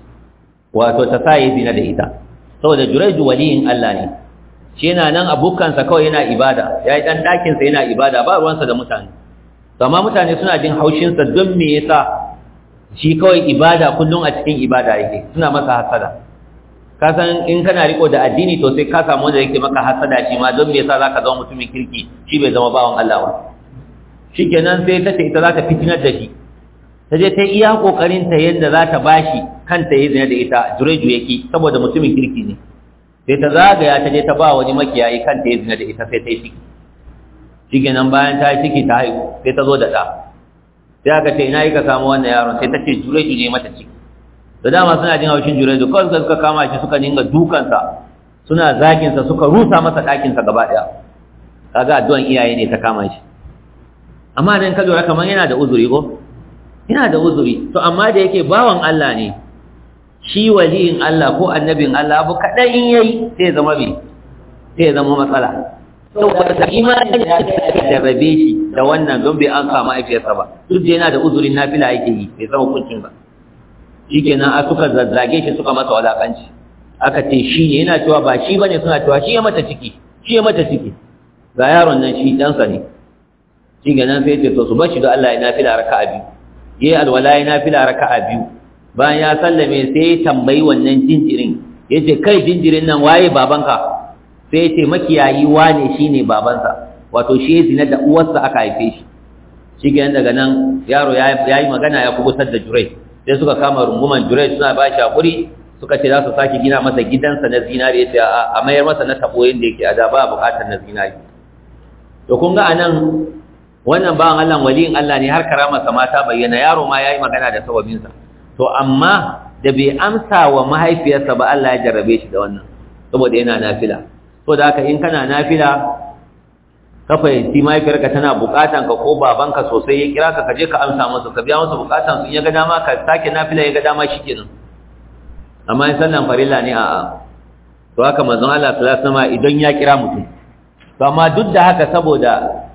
Speaker 1: wato ta sa yi zina da ita saboda Jurayj waliyin Allah ne shi yana nan abokansa kawai yana ibada ya yi ɗan ɗakinsa yana ibada ba ruwansa da mutane to amma mutane suna jin haushinsa don me yasa shi kawai ibada kullum a cikin ibada yake suna masa hasada ka san in kana riko da addini to sai ka samu wanda yake maka hasada shi ma don me yasa zaka zama mutumin kirki shi bai zama bawan Allah ba shikenan sai ta ce ita za ta fitinar da shi ta je ta iya kokarin ta yadda za ta bashi kanta ya zina da ita jureju yake saboda mutumin kirki ne sai ta zagaya ta je ta ba wani makiyayi kanta ya zina da ita sai ta yi ciki shikenan bayan ta yi ciki ta haihu sai ta zo da ɗa sai aka ce ina yi ka samu wannan yaron sai ta ce jureju ne mata ciki da dama suna jin haushin jureju kawai suka suka kama shi suka dinga dukansa suna zaginsa suka rusa masa ɗakinsa gaba ɗaya kaga addu'an iyaye ne ta kama shi amma dan ka lura kamar yana da uzuri ko yana da uzuri to amma da yake bawan Allah ne shi waliyin Allah ko annabin Allah abu kaɗan in yayi sai ya zama me sai ya zama matsala saboda imani da jarrabe shi da wannan don bai an kama aifiyarsa ba duk da yana da uzurin nafila yake yi bai zama hukuncin ba shikenan a suka zazzage shi suka masa walakanci aka ce shi ne yana cewa ba shi bane suna cewa shi ya mata ciki shi ya mata ciki ga yaron nan shi ɗansa ne shi kenan sai ce to su bashi da Allah ya nafila raka'a biyu yayi alwala ya nafila raka'a biyu bayan ya sallame sai ya tambayi wannan jinjirin yace kai jinjirin nan waye babanka sai yace makiyayi wane shine babansa wato shi ya zina da uwarsa aka haife shi shikenan daga nan yaro ya yi magana ya kubutar da jurai sai suka kama runguman jurai suna ba shi hakuri suka ce za su sake gina masa gidansa na zinari yace a mayar masa na tabo yanda yake a da ba bukatar na zinari to kun ga anan wannan bawan Allah waliyin Allah ne har karama sa mata bayyana yaro ma yayi magana da sababinsa to amma da bai amsa wa mahaifiyarsa ba Allah ya jarrabe shi da wannan saboda yana nafila to da haka in kana nafila ka fahimci mahaifiyarka tana bukatan ka ko babanka sosai ya kira ka kaje ka amsa masa ka biya masa bukatan su in ya ga dama ka sake nafila ya ga dama shikenan amma in sallan farilla ne a'a to haka manzon Allah sallallahu alaihi wasallam idan ya kira mutum to amma duk da haka saboda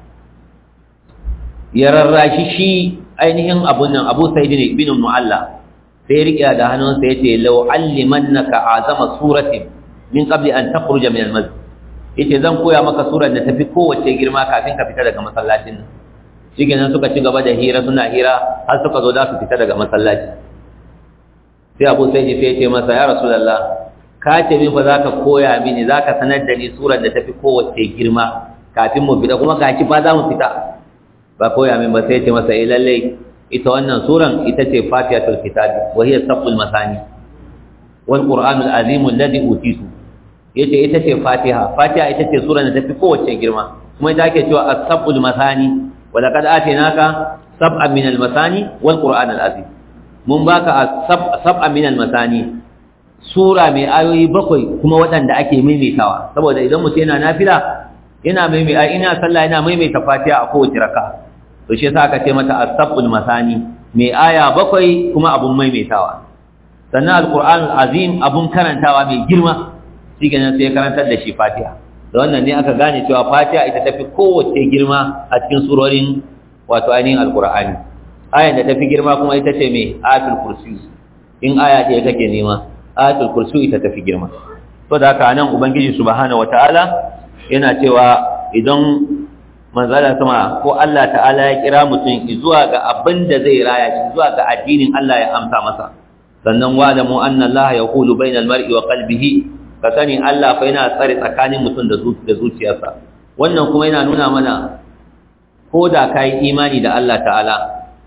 Speaker 1: ya rarrashi shi ainihin abun nan Abu Sa'id ibn Mu'alla sai riƙe da hannunsa yace law allimannaka azama suratin min qabli an takhruja min al-masjid yace zan koya maka surar da tafi kowace girma kafin ka fita daga masallacin nan shikenan suka ci gaba da hira suna hira har suka zo za su fita daga masallaci sai Abu Sa'id sai yace masa ya Rasulullah ka ce min fa zaka koya mini zaka sanar da ni surar da tafi kowace girma kafin mu fita kuma gashi ba za mu fita ba koya min ba sai ce masa eh lalle ita wannan suran ita ce fatihatul kitab wa hiya saful masani wal qur'anul azim alladhi utitu yace ita ce fatiha fatiha ita ce suran da tafi kowace girma kuma ita ake cewa as-saful masani wa laqad atinaka sab'an min al-masani wal qur'anul azim mun baka sab'an min al-masani sura mai ayoyi bakwai kuma waɗanda ake maimaitawa saboda idan mutum yana nafila yana maimaita ina sallah yana maimaita fatiha a kowace raka'a to shi yasa aka ce mata as-sabul masani mai aya bakwai kuma abun maimaitawa sannan al-qur'an azim abun karantawa mai girma shi kenan sai karantar da shi fatiha da wannan ne aka gane cewa fatiha ita tafi kowace girma a cikin surorin wato ainihin al-qur'ani ayan da tafi girma kuma ita ce mai ayatul kursi in aya ce kake nema ayatul kursi ita tafi girma to da haka nan ubangiji subhanahu wataala yana cewa idan manzala sama ko Allah ta'ala ya kira mutum zuwa ga abin da zai raya shi zuwa ga addinin Allah ya amsa masa sannan wa da mu anna Allah yaqulu bainal mar'i wa qalbihi ka sani Allah fa yana tsare tsakanin mutum da da zuciyarsa wannan kuma yana nuna mana ko da kai imani da Allah ta'ala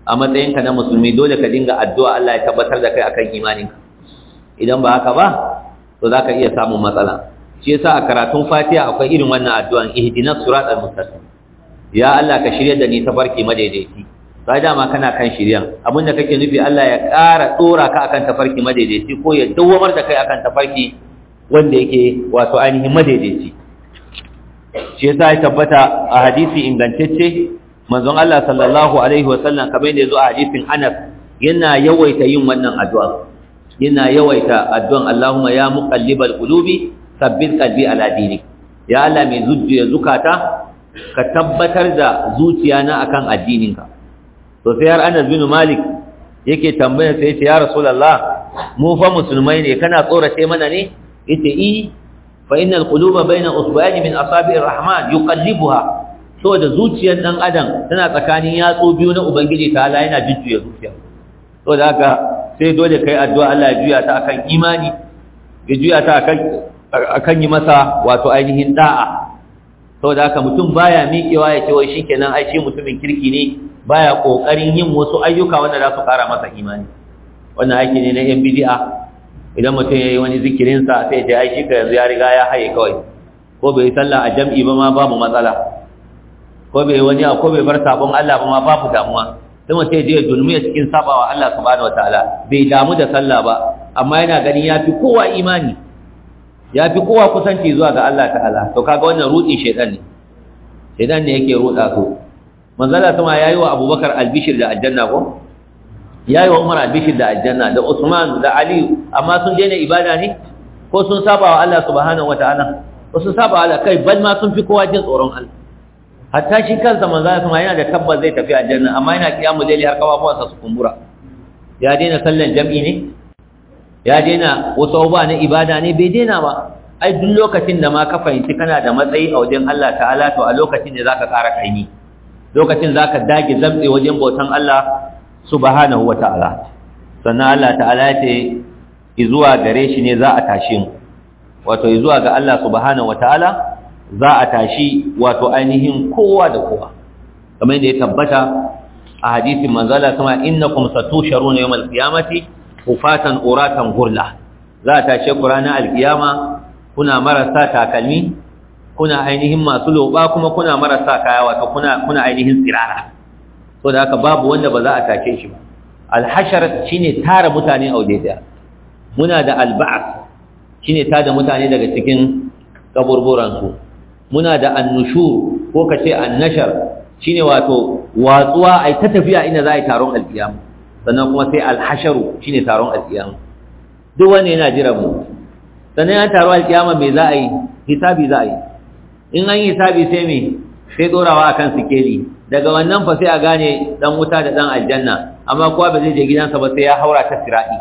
Speaker 1: a matsayinka na musulmi dole ka dinga addu'a Allah ya tabbatar da kai akan imaninka idan ba haka ba to zaka iya samun matsala shi yasa a karatun Fatiha akwai irin wannan addu'an ihdinas siratal mustaqim ya Allah ka shirye da ni tafarki madaidaici sai dama kana kan shiryan abinda kake nufi Allah ya ƙara tsora ka akan tafarki madaidaici ko ya dawwamar da kai akan tafarki wanda yake wato ainihin madaidaici shi yasa ya tabbata a hadisi ingantacce manzon Allah sallallahu alaihi wasallam kamar da yazo a hadisin Anas yana yawaita yin wannan addu'a yana yawaita addu'an Allahumma ya muqallibal qulubi sabbit qalbi ala dinik ya Allah mai zuciya zukata ka tabbatar da zuciyana akan addininka to sai har Anas bin Malik yake tambaya sai ya Rasulullah mu fa musulmai ne kana tsorace mana ne yace i fa innal quluba baina usba'ani min asabi'ir rahman yuqallibuha saboda zuciyar dan adam tana tsakanin yatsu biyu na ubangiji ta Allah yana jujjuya zuciya saboda haka sai dole kai addu'a Allah ya juya ta akan imani ya juya ta akan akan yi masa wato ainihin da'a saboda haka mutum baya miƙewa ya ce wai shikenan ai shi mutumin kirki ne baya kokarin yin wasu ayyuka wanda za su kara masa imani wannan aiki ne na yan bid'a idan mutum yayi wani zikirin sa sai ya ai shi ka yanzu ya riga ya haye kawai ko bai sallah a jam'i ba ma babu matsala ko bai wani ko bai bar sabon Allah ba ma babu damuwa sai mutum ya je dulmiya cikin sabawa Allah subhanahu wataala bai damu da sallah ba amma yana ganin yafi kowa imani ya fi kowa kusanci zuwa ga Allah ta'ala to kaga wannan rudi shedan ne shedan ne yake ruda su manzala kuma yayi wa Abubakar albishir da aljanna ko yayi wa Umar albishir da aljanna da Usman da Ali amma sun daina ibada ne ko sun saba wa Allah subhanahu wataala ko sun saba Allah kai bal ma sun fi kowa jin tsoron Allah hatta shi kansa manzala kuma yana da tabbas zai tafi aljanna amma yana kiyamu laili har kafafuwansa su kumbura ya daina sallan jam'i ne ya daina wasu abubuwa na ibada ne bai daina ba ai duk lokacin da ma ka fahimci kana da matsayi a wajen Allah ta'ala to a lokacin da zaka ƙara kaimi lokacin zaka dage zamtse wajen bautan Allah subhanahu wata'ala sannan Allah ta'ala ya ce izuwa gare shi ne za a tashi mu wato izuwa ga Allah subhanahu wata'ala za a tashi wato ainihin kowa da kowa kamar yadda ya tabbata a hadisin manzala kuma innakum satusharuna yawmal qiyamati hufatan uratan gurla za a tashe ku ranar alkiyama kuna marasa takalmi kuna ainihin masu loba kuma kuna marasa kaya wato kuna kuna ainihin tsirara so da haka babu wanda ba za a tashe shi ba alhashar shine tara mutane a waje daya muna da alba'as shine tada mutane daga cikin kaburburan su muna da annushur ko kace annashar shine wato watsuwa ai ta tafiya inda za a yi taron alkiyama sannan kuma sai alhasharu shine taron alkiyama duk wanda yana jira mu sannan ya taro alkiyama me za a yi hisabi za a yi in an yi hisabi sai me sai dorawa akan sikeli daga wannan fa sai a gane dan wuta da dan aljanna amma kowa ba zai je gidansa ba sai ya haura ta siradi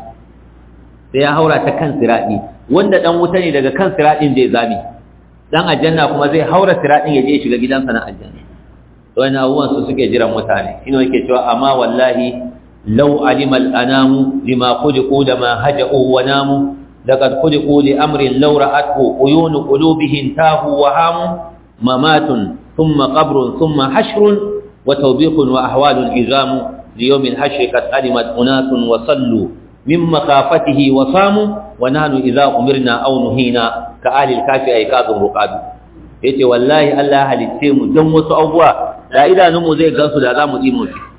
Speaker 1: sai ya haura ta kan siradi wanda dan wuta ne daga kan siradin zai zame dan aljanna kuma zai haura siradin ya je shiga gidansa na aljanna to wannan abubuwan su suke jiran mutane ina yake cewa amma wallahi لو علم الأنام لما خلقوا لما هجأوا وناموا لقد خلقوا لأمر لو رأته عيون قلوبهم تاهوا وهاموا ممات ثم قبر ثم حشر وتوبيخ وأحوال الإزام ليوم الحشر قد علمت أناس وصلوا من مخافته وصاموا ونحن إذا أمرنا أو نهينا كآل الكافي أيكاد رقاد yace wallahi Allah halitte mu don wasu abubuwa da idanunmu zai gansu da za mu tsimo shi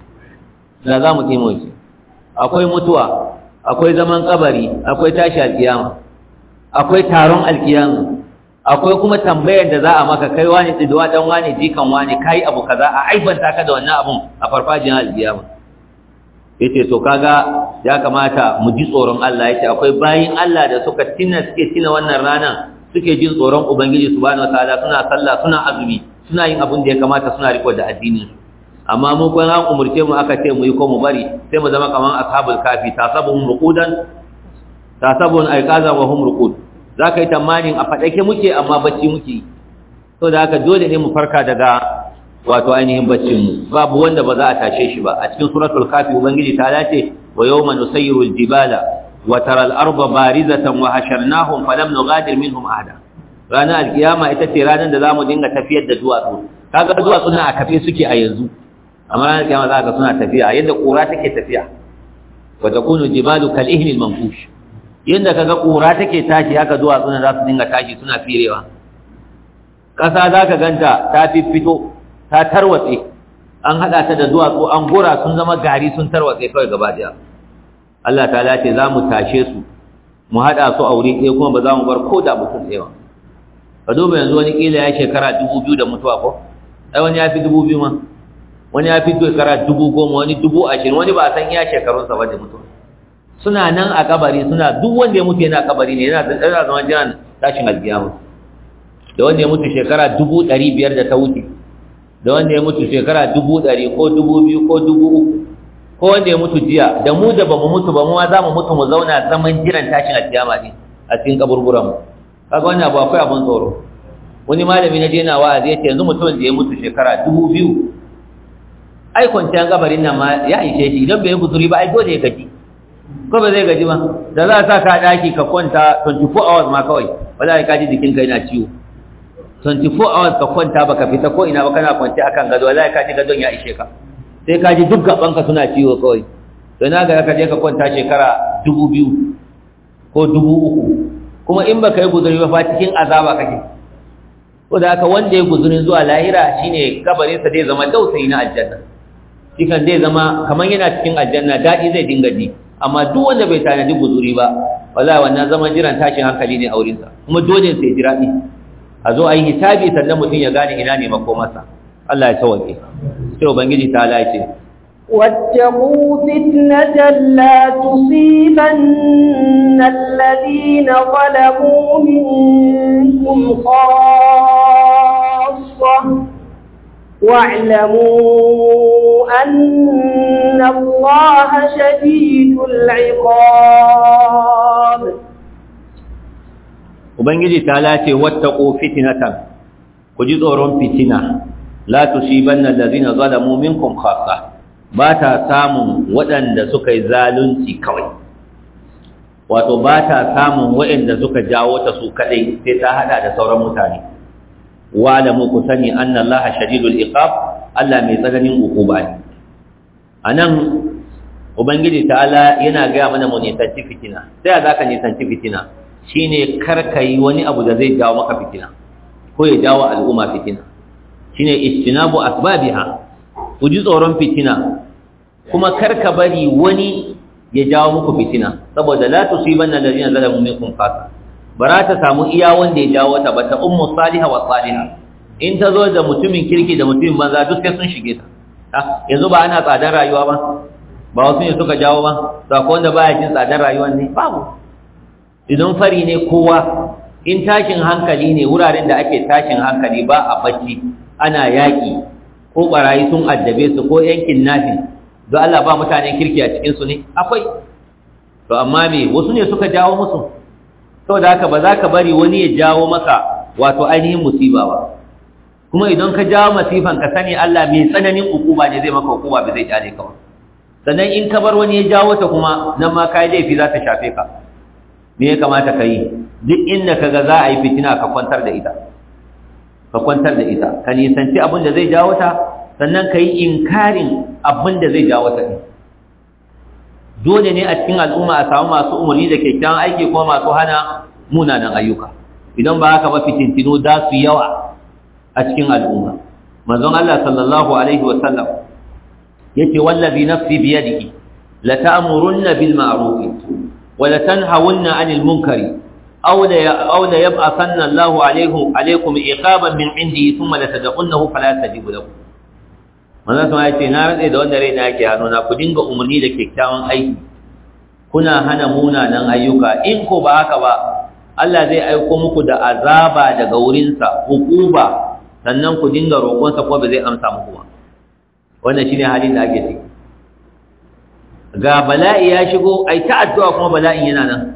Speaker 1: da za mu tsimo shi akwai mutuwa akwai zaman kabari akwai tashi alkiyama akwai taron alkiyama akwai kuma tambayar da za a maka kai wani tsiduwa dan wani jikan wani kai abu kaza a aibanta ka da wannan abun a farfajin alkiyama yace to kaga ya kamata mu ji tsoron Allah yace akwai bayin Allah da suka tina suke tina wannan ranan suke jin tsoron ubangiji subhanahu wataala suna sallah suna azumi suna yin abin da ya kamata suna riko da addinin su amma mu kun an umurce mu aka ce mu yi ko mu bari sai mu zama kaman ashabul kafi tasabuhum ruqudan tasabun ayqaza wa hum ruqud zaka yi tamanin a fadake muke amma bacci muke to da haka dole ne mu farka daga wato ainihin baccin mu babu wanda ba za a tashe shi ba a cikin suratul kafi ubangiji ta dace wa yawma nusayyiru aljibala wa tara al-arda barizatan wa hasharnahum falam nughadir minhum ahada ranar alkiyama ita ce ranar da zamu dinga tafiyar da duwatsu kaga duwatsu na a kafe suke a yanzu amma ranar kiyama za ka suna tafiya yadda ƙura take tafiya wa takunu jibalu kal ihni al manfush yadda kaga ƙura take tashi haka zuwa suna za su dinga tashi suna firewa ƙasa za ka ganta ta fito ta tarwatse an haɗa ta da duwatsu an gura sun zama gari sun tarwatse kawai gaba ɗaya Allah ta ce za mu tashe su mu haɗa su a wuri ɗaya kuma ba za mu bar ko da mutum ɗaya ba ka duba yanzu wani ƙila ya shekara dubu biyu da mutuwa ko ai wani ya fi dubu biyu ma wani ya fi shekara dubu goma wani dubu ashirin wani ba a san iya shekarunsa ba da mutuwa suna nan a kabari suna duk wanda ya mutu yana kabari ne yana yana zama jiran tashin alkiyama da wanda ya mutu shekara dubu ɗari biyar da ta wuce da wanda ya mutu shekara dubu ɗari ko dubu biyu ko dubu uku ko wanda ya mutu jiya da mu da bamu mutu ba mu ma za mu mutu mu zauna zaman jiran tashin alkiyama ne a cikin kaburburan mu kaga wannan abu akwai abun tsoro wani malami na je na wa'azi yace yanzu mutumin da ya mutu shekara dubu biyu ai kwanciyar kabarin nan ma ya ishe shi idan bai guzuri ba ai dole ya gaji ko ba zai gaji ba da za a sa ka daki ka kwanta 24 hours ma kawai wallahi ka ji jikinka yana ciwo 24 hours ka kwanta baka fita ko ina ba kana kwanci akan gado wallahi ka ji gadon ya ishe ka sai ka ji duk gabanka suna ciwo kawai to na ga ka je ka kwanta shekara dubu biyu ko dubu uku kuma in baka yi guzuri ba fa cikin azaba kake ko da haka wanda ya guzurin zuwa lahira shine kabarinsa zai zama dausayi na aljanna shi kan zai zama kamar yana cikin aljanna daɗi zai dinga ji amma duk wanda bai tanadi guzuri ba wallahi wannan zaman jiran tashin hankali ne a wurinsa kuma dole sai jira ne a zo a yi hisabi sannan mutum ya gane ina ne makomarsa Allah ya tawake sai ubangiji ta lace
Speaker 2: واتقوا فتنة لا تصيبن الذين ظلموا منكم خاصة واعلموا أن الله شديد العقاب
Speaker 1: ubangiji ta lace wattaqu fitnatan ku ji tsoron fitina la tusibanna allazina zalamu minkum khassa ba ta samun waɗanda suka yi zalunci kawai wato ba ta samun waɗanda suka jawo ta su kadai sai ta hada da sauran mutane wa da mu ku sani anna Allah shadidul iqab Allah mai tsananin ukuba ne anan ubangiji ta'ala yana ga mana mu nisanci fitina sai za ka nisanci fitina shine karka yi wani abu da zai jawo maka fitina ko ya jawo al'umma fitina shine istinabu asbabiha ku ji tsoron fitina kuma karka bari wani ya jawo muku fitina saboda la tusibanna alladhina zalamu minkum khassa bara ta samu iya wanda ya jawo ta ba ta ummu salihah wa salihah in ta zo da mutumin kirki da mutumin banza duk sai sun shige ta yanzu ba ana tsadar rayuwa ba ba wasu ne suka jawo ba sako wanda baya jin tsadar rayuwa ne babu idan fari ne kowa in tashin hankali ne wuraren da ake tashin hankali ba a bacci ana yaƙi ko barayi sun addabe su ko yankin nafi don Allah ba mutanen kirki a cikinsu ne akwai to amma me wasu ne suka jawo musu saboda haka ba za ka bari wani ya jawo maka wato ainihin musiba ba kuma idan ka jawo masifan ka sani Allah mai tsananin hukuma ne zai maka hukuma ba zai kyale ka ba sannan in ka bar wani ya jawo ta kuma nan ma kai laifi za ta shafe ka me ya kamata ka yi duk inda ka ga za a yi fitina ka kwantar da ita ka kwantar da ita ka nisanci abin da zai jawo ta sannan ka yi inkarin abin da zai jawo ta ɗin dole ne a cikin al'umma a samu masu umarni da kyakkyawan aiki kuma masu hana munanan ayyuka idan ba haka ba fitintino za su yawa a cikin al'umma manzon Allah sallallahu alaihi wa sallam yace wallazi nafsi biyadihi la ta'murunna bil ma'ruf wa la tanhawunna 'anil munkari aw la aw la yab'athanna Allahu alaykum alaykum iqaban min 'indihi thumma la tad'unnahu fala tajibu lakum manzon sama yace na rade da wanda raina yake hannuna ku dinga umarni da kyakkyawan aiki kuna hana munanan ayyuka in ko ba haka ba Allah zai aiko muku da azaba daga wurinsa hukuba sannan ku dinga roƙonsa ko ba zai amsa muku ba wannan shine halin da ake ciki ga bala'i ya shigo ai ta addu'a kuma bala'in yana nan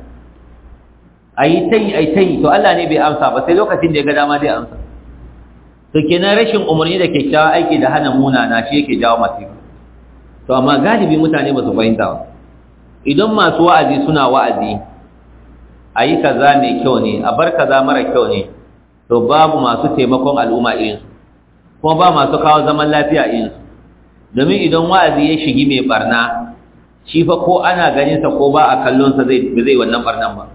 Speaker 1: ai tai ai tai to Allah ne bai amsa ba sai lokacin da ya ga dama zai amsa to kenan rashin umarni da kyakkyawa aiki da hana munana shi yake jawo masifa to amma galibi mutane ba su fahimta ba idan masu wa'azi suna wa'azi a yi kaza mai kyau ne a bar kaza mara kyau ne to babu masu taimakon al'umma irinsu kuma ba masu kawo zaman lafiya irinsu domin idan wa'azi ya shigi mai barna shi fa ko ana ganin sa ko ba a kallon sa zai zai wannan barnan ba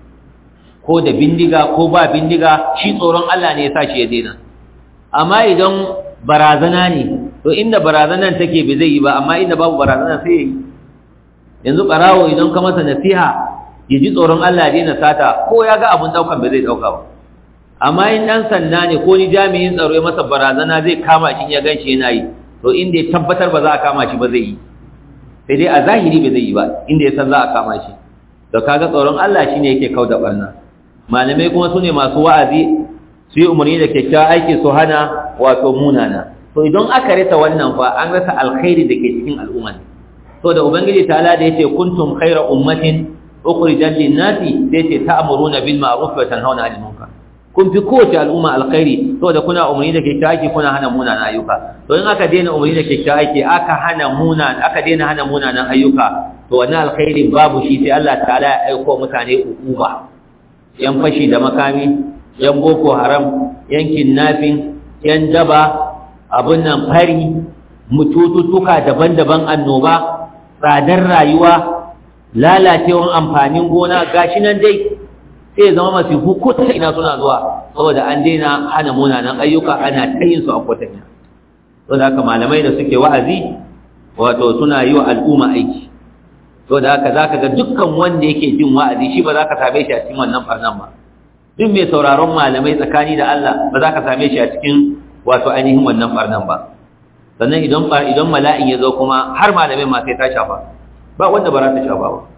Speaker 1: ko da bindiga ko ba bindiga shi tsoron Allah ne ya sa shi ya daina amma idan barazana ne to inda barazanan take bai zai yi ba amma inda babu barazana sai ya yi yanzu barawo idan ka masa nasiha ya ji tsoron Allah ya daina sata ko ya ga abun daukan bai zai dauka ba amma in dan sanda ne ko ni jami'in tsaro ya masa barazana zai kama shi ya ganshi yana yi to inda ya tabbatar ba za a kama shi ba zai yi sai dai a zahiri bai zai yi ba inda ya san za a kama shi to kaga tsoron Allah shine yake kauda barna malamai kuma sune masu wa'azi su yi umarni da kyakkyawan aiki su hana wato munana to idan aka rasa wannan fa an rasa alkhairi da ke cikin al'umma to da ubangiji ta'ala da yace kuntum khayra ummatin ukhrijat lin-nasi sai ce ta'muruna bil ma'ruf wa tanhauna 'anil munkar kun fi kowace al'umma alkhairi saboda kuna umarni da kyakkyawan aiki kuna hana munanan ayyuka to in aka daina umarni da kyakkyawan aiki aka hana munan aka daina hana munanan ayyuka to wannan alkhairin babu shi sai Allah ta'ala ya aika mutane ukuba yan fashi da makami yan boko haram yan kidnapping yan daba abun nan fari mutututuka daban-daban annoba tsadar rayuwa lalacewan amfanin gona gashi nan dai sai zama masu hukuta ina suna zuwa saboda an daina hana munanan ayyuka ana tayin su a kwatanya saboda haka malamai da suke wa'azi wato suna yi wa al'umma aiki saboda haka zaka ga dukkan wanda yake jin wa'azi shi ba za ka same shi a cikin wannan farnan ba duk mai sauraron malamai tsakani da Allah ba za ka same shi a cikin wato ainihin wannan farnan ba sannan idan idan mala'in ya zo kuma har malamai ma sai ta shafa ba wanda ba za ta shafa ba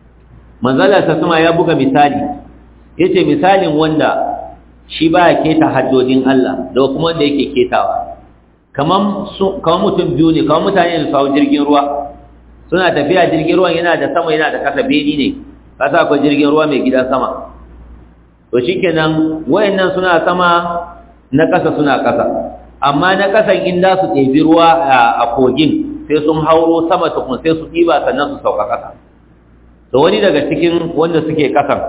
Speaker 1: manzala ta sama ya buga misali yace misalin wanda shi baya keta haddodin Allah da kuma wanda yake ketawa kaman kaman mutum biyu ne kaman mutane da su jirgin ruwa suna tafiya jirgin ruwan yana da sama yana da kasa beni ne kasa akwai jirgin ruwa mai gidan sama to shikenan wayannan suna sama na kasa suna kasa amma na kasan in da su ɗebi ruwa a kogin sai sun hauro sama tukun sai su ɗiba sannan su sauka kasa to wani daga cikin wanda suke kasan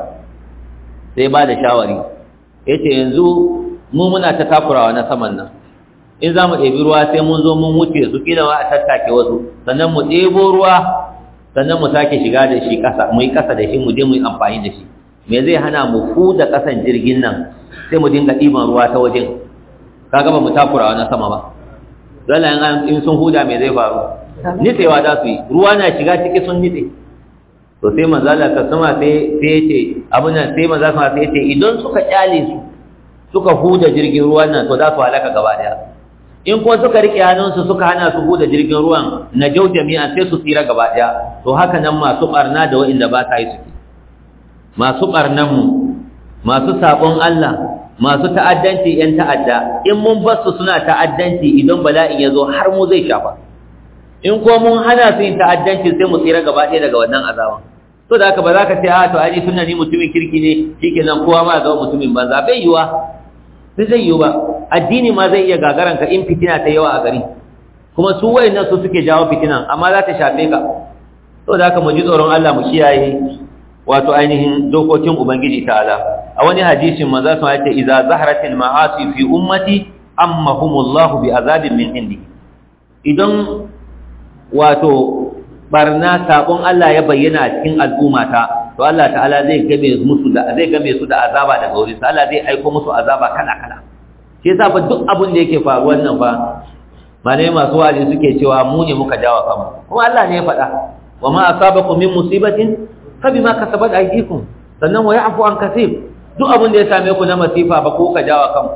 Speaker 1: sai ba da shawari ya ce yanzu mu muna ta takurawa na saman nan in za mu ɗebi ruwa sai mun zo mun wuce su ƙila ma a tattake wasu sannan mu ɗebo ruwa sannan mu sake shiga da shi ƙasa mu yi ƙasa da shi mu je mu yi amfani da shi me zai hana mu fuda ƙasan jirgin nan sai mu dinga ɗiban ruwa ta wajen kaga ba mu takurawa na sama ba dole in sun huda me zai faru nitsewa za su yi ruwa na shiga ciki sun nitse to sai manzo Allah ta sama sai sai yace abin nan sai manzo sama sai yace idan suka kyale su suka huda jirgin ruwan nan to za su halaka gaba daya in kuma suka rike hannunsu suka hana su huda jirgin ruwan na jau jami'a sai su tsira gaba daya to haka nan masu barna da wa'inda ba ta yi suke masu barnan mu masu sabon Allah masu ta'addanci yan ta'adda in mun bar su suna ta'addanci idan bala'in ya zo har mu zai shafa in ko mun hana su yin ta'addanci sai mu tsira gaba ɗaya daga wannan azaban to da haka ba za ka ce a to ai sunna ni mutumin kirki ne shikenan kowa ma zama mutumin banza bai yiwa sai zai yiwu ba addini ma zai iya gagaran ka in fitina ta yawa a gari kuma su wayannan su suke jawo fitinan amma za ta shafe ka to da haka mu ji tsoron Allah mu kiyaye wato ainihin dokokin ubangiji ta'ala a wani hadisin manzo sun ce idza zaharatil ma'asi fi ummati ammahumullahu bi azabin min indi idan wato barna sabon Allah ya bayyana a cikin al'ummata to Allah ta'ala zai game musu da zai game su da azaba daga wurin Allah zai aika musu azaba kala kala shi yasa fa duk abin da yake faruwa nan fa malai masu wa'azi suke cewa mu ne muka jawa kanmu kuma Allah ne ya faɗa wa ma asabakum min musibatin fa bima kasabat aydikum sannan wa ya'fu an kaseer duk abin da ya same ku na masifa ba ko ka jawa kanku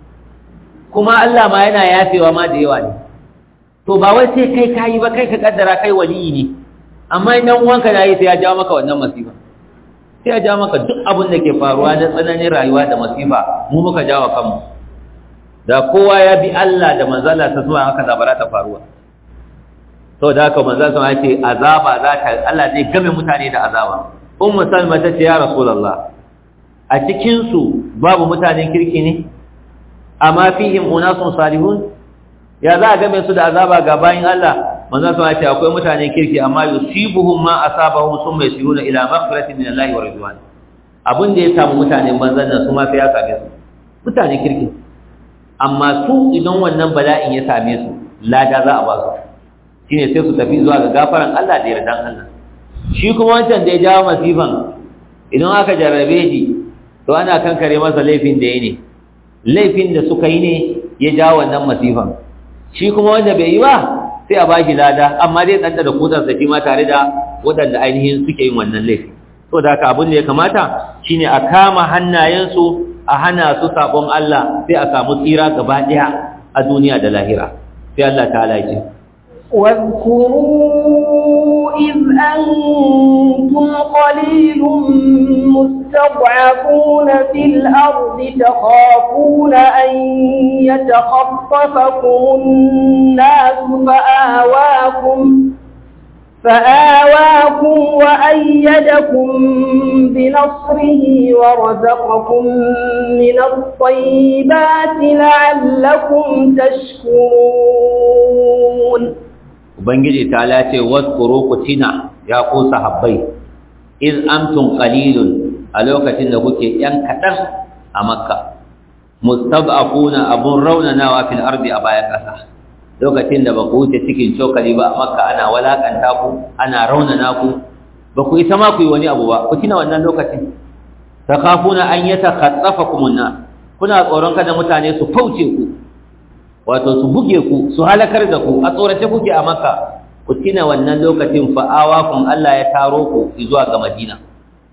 Speaker 1: kuma Allah ma yana yafewa ma da yawa ne to ba wai sai kai kayi ba kai ka kaddara kai waliyi ne amma idan uwanka na yi sai ya jawo maka wannan masifa sai ya jawo maka duk abin da ke faruwa na tsananin rayuwa da masifa mu muka jawo kanmu da kowa ya bi Allah da manzala ta zuwa haka zabara ta faruwa to da haka manzala sun ce azaba za ta Allah zai game mutane da azaba ummu salma ta ce ya rasulullah a cikin su babu mutanen kirki ne amma fihim unasun salihun ya za a game su da azaba ga bayin Allah manzo sun ce akwai mutanen kirki amma yusibuhum ma asabahum summa yasiruna ila maghfiratin min Allah wa ridwan abin da ya samu mutanen banzan nan su ma sai ya same su mutanen kirki amma su idan wannan bala'in ya same su lada za a ba su shine sai su tafi zuwa ga gafaran Allah da yardan Allah shi kuma wancan da ya jawo masifan idan aka jarrabe shi to ana kankare masa laifin da ya ne laifin da suka yi ne ya jawo wannan masifan shi kuma wanda bai yi ba sai a bashi lada amma dai ɗanɗa da kudansa shi ma tare da waɗanda ainihin suke yin wannan laifi so da haka abin da ya kamata shine a kama hannayensu a hana su sabon Allah sai a samu tsira gaba ɗaya a duniya da lahira sai Allah ta ce
Speaker 2: واذكروا إذ أنتم قليل مستضعفون في الأرض تخافون أن يتخطفكم الناس فآواكم فآواكم وأيدكم بنصره ورزقكم من الطيبات لعلكم تشكرون
Speaker 1: ubangiji ta lace waskuru ku tina ya ku sahabbai iz amtum qalilun a lokacin da kuke yan kadan a makka mustab'afuna abun raunanawa fil ardi a bayan kasa lokacin da ba ku wuce cikin cokali ba a makka ana walakanta ku ana raunana ku ba ku isa ma ku yi wani abu ba ku tina wannan lokacin takafuna an yatakhatsafakum an kuna tsoron kada mutane su fauce ku wato su buge ku su halakar da ku a tsorace kuke a maka ku tina wannan lokacin fa'awa kun Allah ya taro ku zuwa ga Madina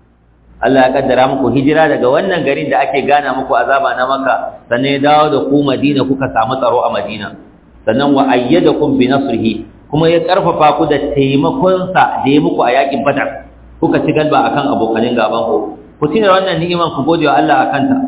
Speaker 1: Allah ya kaddara muku hijira daga wannan garin da ake gana muku azaba na maka sannan ya dawo da ku Madina kuka samu tsaro a Madina sannan wa ayyadakum bi nasrihi kuma ya karfafa ku da taimakon sa da ya muku a yakin Badar kuka ci galba akan abokanin gaban ku ku tina wannan ni'iman ku gode wa Allah akan ta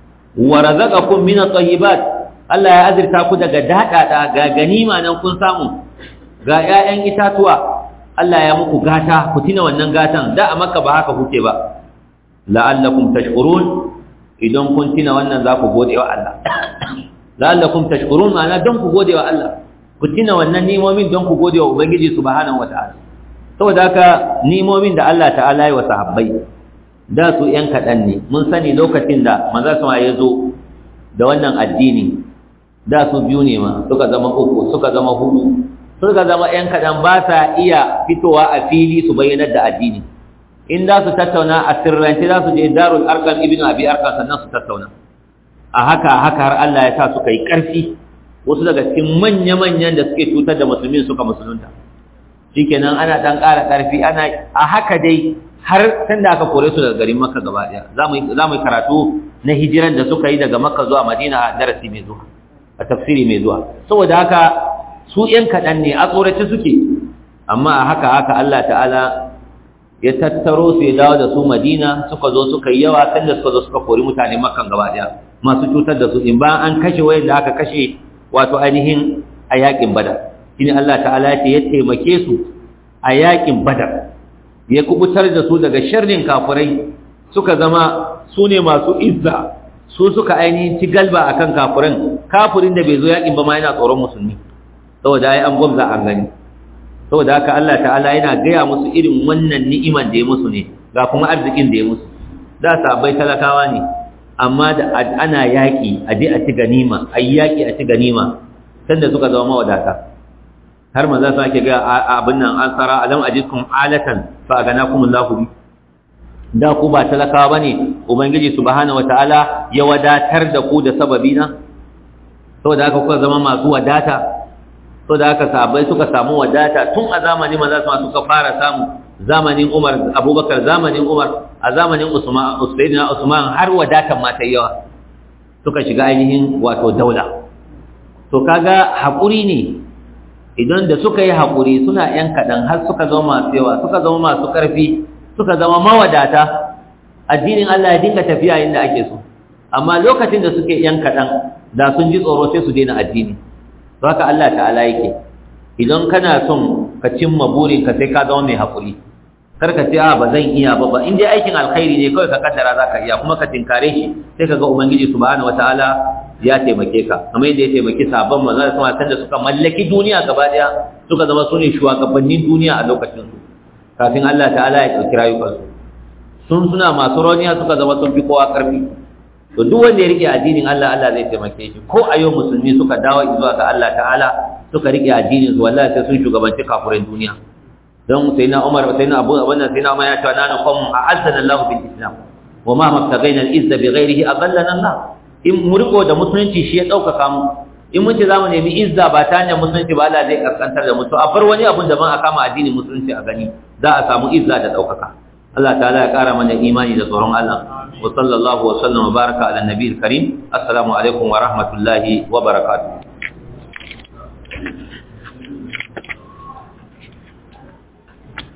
Speaker 1: wa razaqakum min at-tayyibat Allah ya azurta ku daga daɗaɗa ga ganima nan kun samu ga ‘ya'yan itatuwa Allah ya muku gata ku tina wannan gatan da a maka ba haka kuke ba la'allakum tashkurun idan kun tina wannan za ku gode wa Allah la'allakum tashkurun ma'ana don ku gode wa Allah ku tina wannan nimomin don ku gode wa Ubangiji subhanahu wata'ala saboda haka nimomin da Allah ta'ala yi wa sahabbai da su ‘yan kaɗan ne mun sani lokacin da maza sama ya zo da wannan addini da su biyu ne ma suka zama uku suka zama hudu suka zama ‘yan kaɗan ba sa iya fitowa a fili su bayyanar da addini in za su tattauna a sirrance za su je darul arkan ibn abi arkan sannan su tattauna a haka haka har Allah ya sa suka yi ƙarfi wasu daga cikin manya-manyan da suke cutar da musulmin suka musulunta shikenan ana ɗan ƙara ƙarfi ana a haka dai har sanda aka kore su daga garin makka gaba ɗaya za mu yi karatu na hijiran da suka yi daga makka zuwa madina a darasi mai zuwa a tafsiri mai zuwa saboda haka su ‘yan kaɗan ne a tsorace suke amma a haka haka Allah ta'ala ya tattaro su ya dawo da su madina suka zo suka yi yawa sanda suka zo suka kori mutane makan gaba ɗaya masu cutar da su in ba an kashe wayan da aka kashe wato ainihin a yaƙin badar shine Allah ta'ala ya ce ya taimake su a yaƙin badar ya kubutar da su daga sharrin kafirai suka zama su ne masu izza su suka ainihin ci galba akan kafirin kafirin da bai zo yakin ba ma yana tsoron musulmi saboda ai an gwamza an gani saboda haka Allah ta'ala yana gaya musu irin wannan ni'iman da ya musu ne ga kuma arzikin da ya musu da sabai talakawa ne amma da ana yaki a je a ci ganima a yi yaki a ci ganima sanda suka zama mawadata har maza su ake ga abin nan an tsara alam ajidkum alatan fa aganakum Allahu bi da ku ba talakawa bane ubangiji subhanahu wataala ya wadatar da ku da sababi na saboda haka kuka zama masu wadata saboda haka sahabbai suka samu wadata tun a zamanin maza su suka fara samu zamanin Umar Abubakar zamanin Umar a zamanin Usman Usaidina Usman har wadatan ma ta yawa suka shiga ainihin wato daula to kaga hakuri ne idan da suka yi hakuri suna yan kadan har suka zama masu yawa suka zama masu karfi suka zama mawadata addinin Allah ya dinga tafiya inda ake so amma lokacin da suke yan kadan da sun ji tsoro sai su daina addini to haka Allah ta'ala yake idan kana son ka cimma burinka sai ka zama mai haƙuri kar ka ce a ba zan iya ba ba in dai aikin alkhairi ne kawai ka kaddara za ka iya kuma ka tinkare shi sai ka ga ubangiji subhanahu wataala ya taimake ka kamar yadda ya taimaki sabon manzo da sama da suka mallaki duniya gaba daya suka zama su ne shugabannin duniya a lokacin su kafin Allah ta'ala ya ɗauki rayukansu sun suna masu rauniya suka zama sun fi kowa ƙarfi to duk wanda ya rike addinin Allah Allah zai taimake shi ko a yau musulmi suka dawo zuwa ga Allah ta'ala suka rike addinin su wallahi sai sun shugabanci kafirin duniya don sai na Umar sai na Abu wannan sai na Umar ya ce na qom a'azzana Allah bil Islam wa ma mabtagaina al-izza bi ghairihi adallana Allah in mu riko da musulunci shi ya ɗaukaka mu in mun ce za mu nemi izza ba ta hanyar musulunci ba Allah zai kaskantar da mutu a bar wani abun da ban a kama addinin musulunci a gani za a samu izza da ɗaukaka Allah ta'ala ya ƙara mana imani da tsoron Allah wa sallallahu wa sallam wa baraka ala nabiyil karim assalamu alaikum wa rahmatullahi wa barakatuh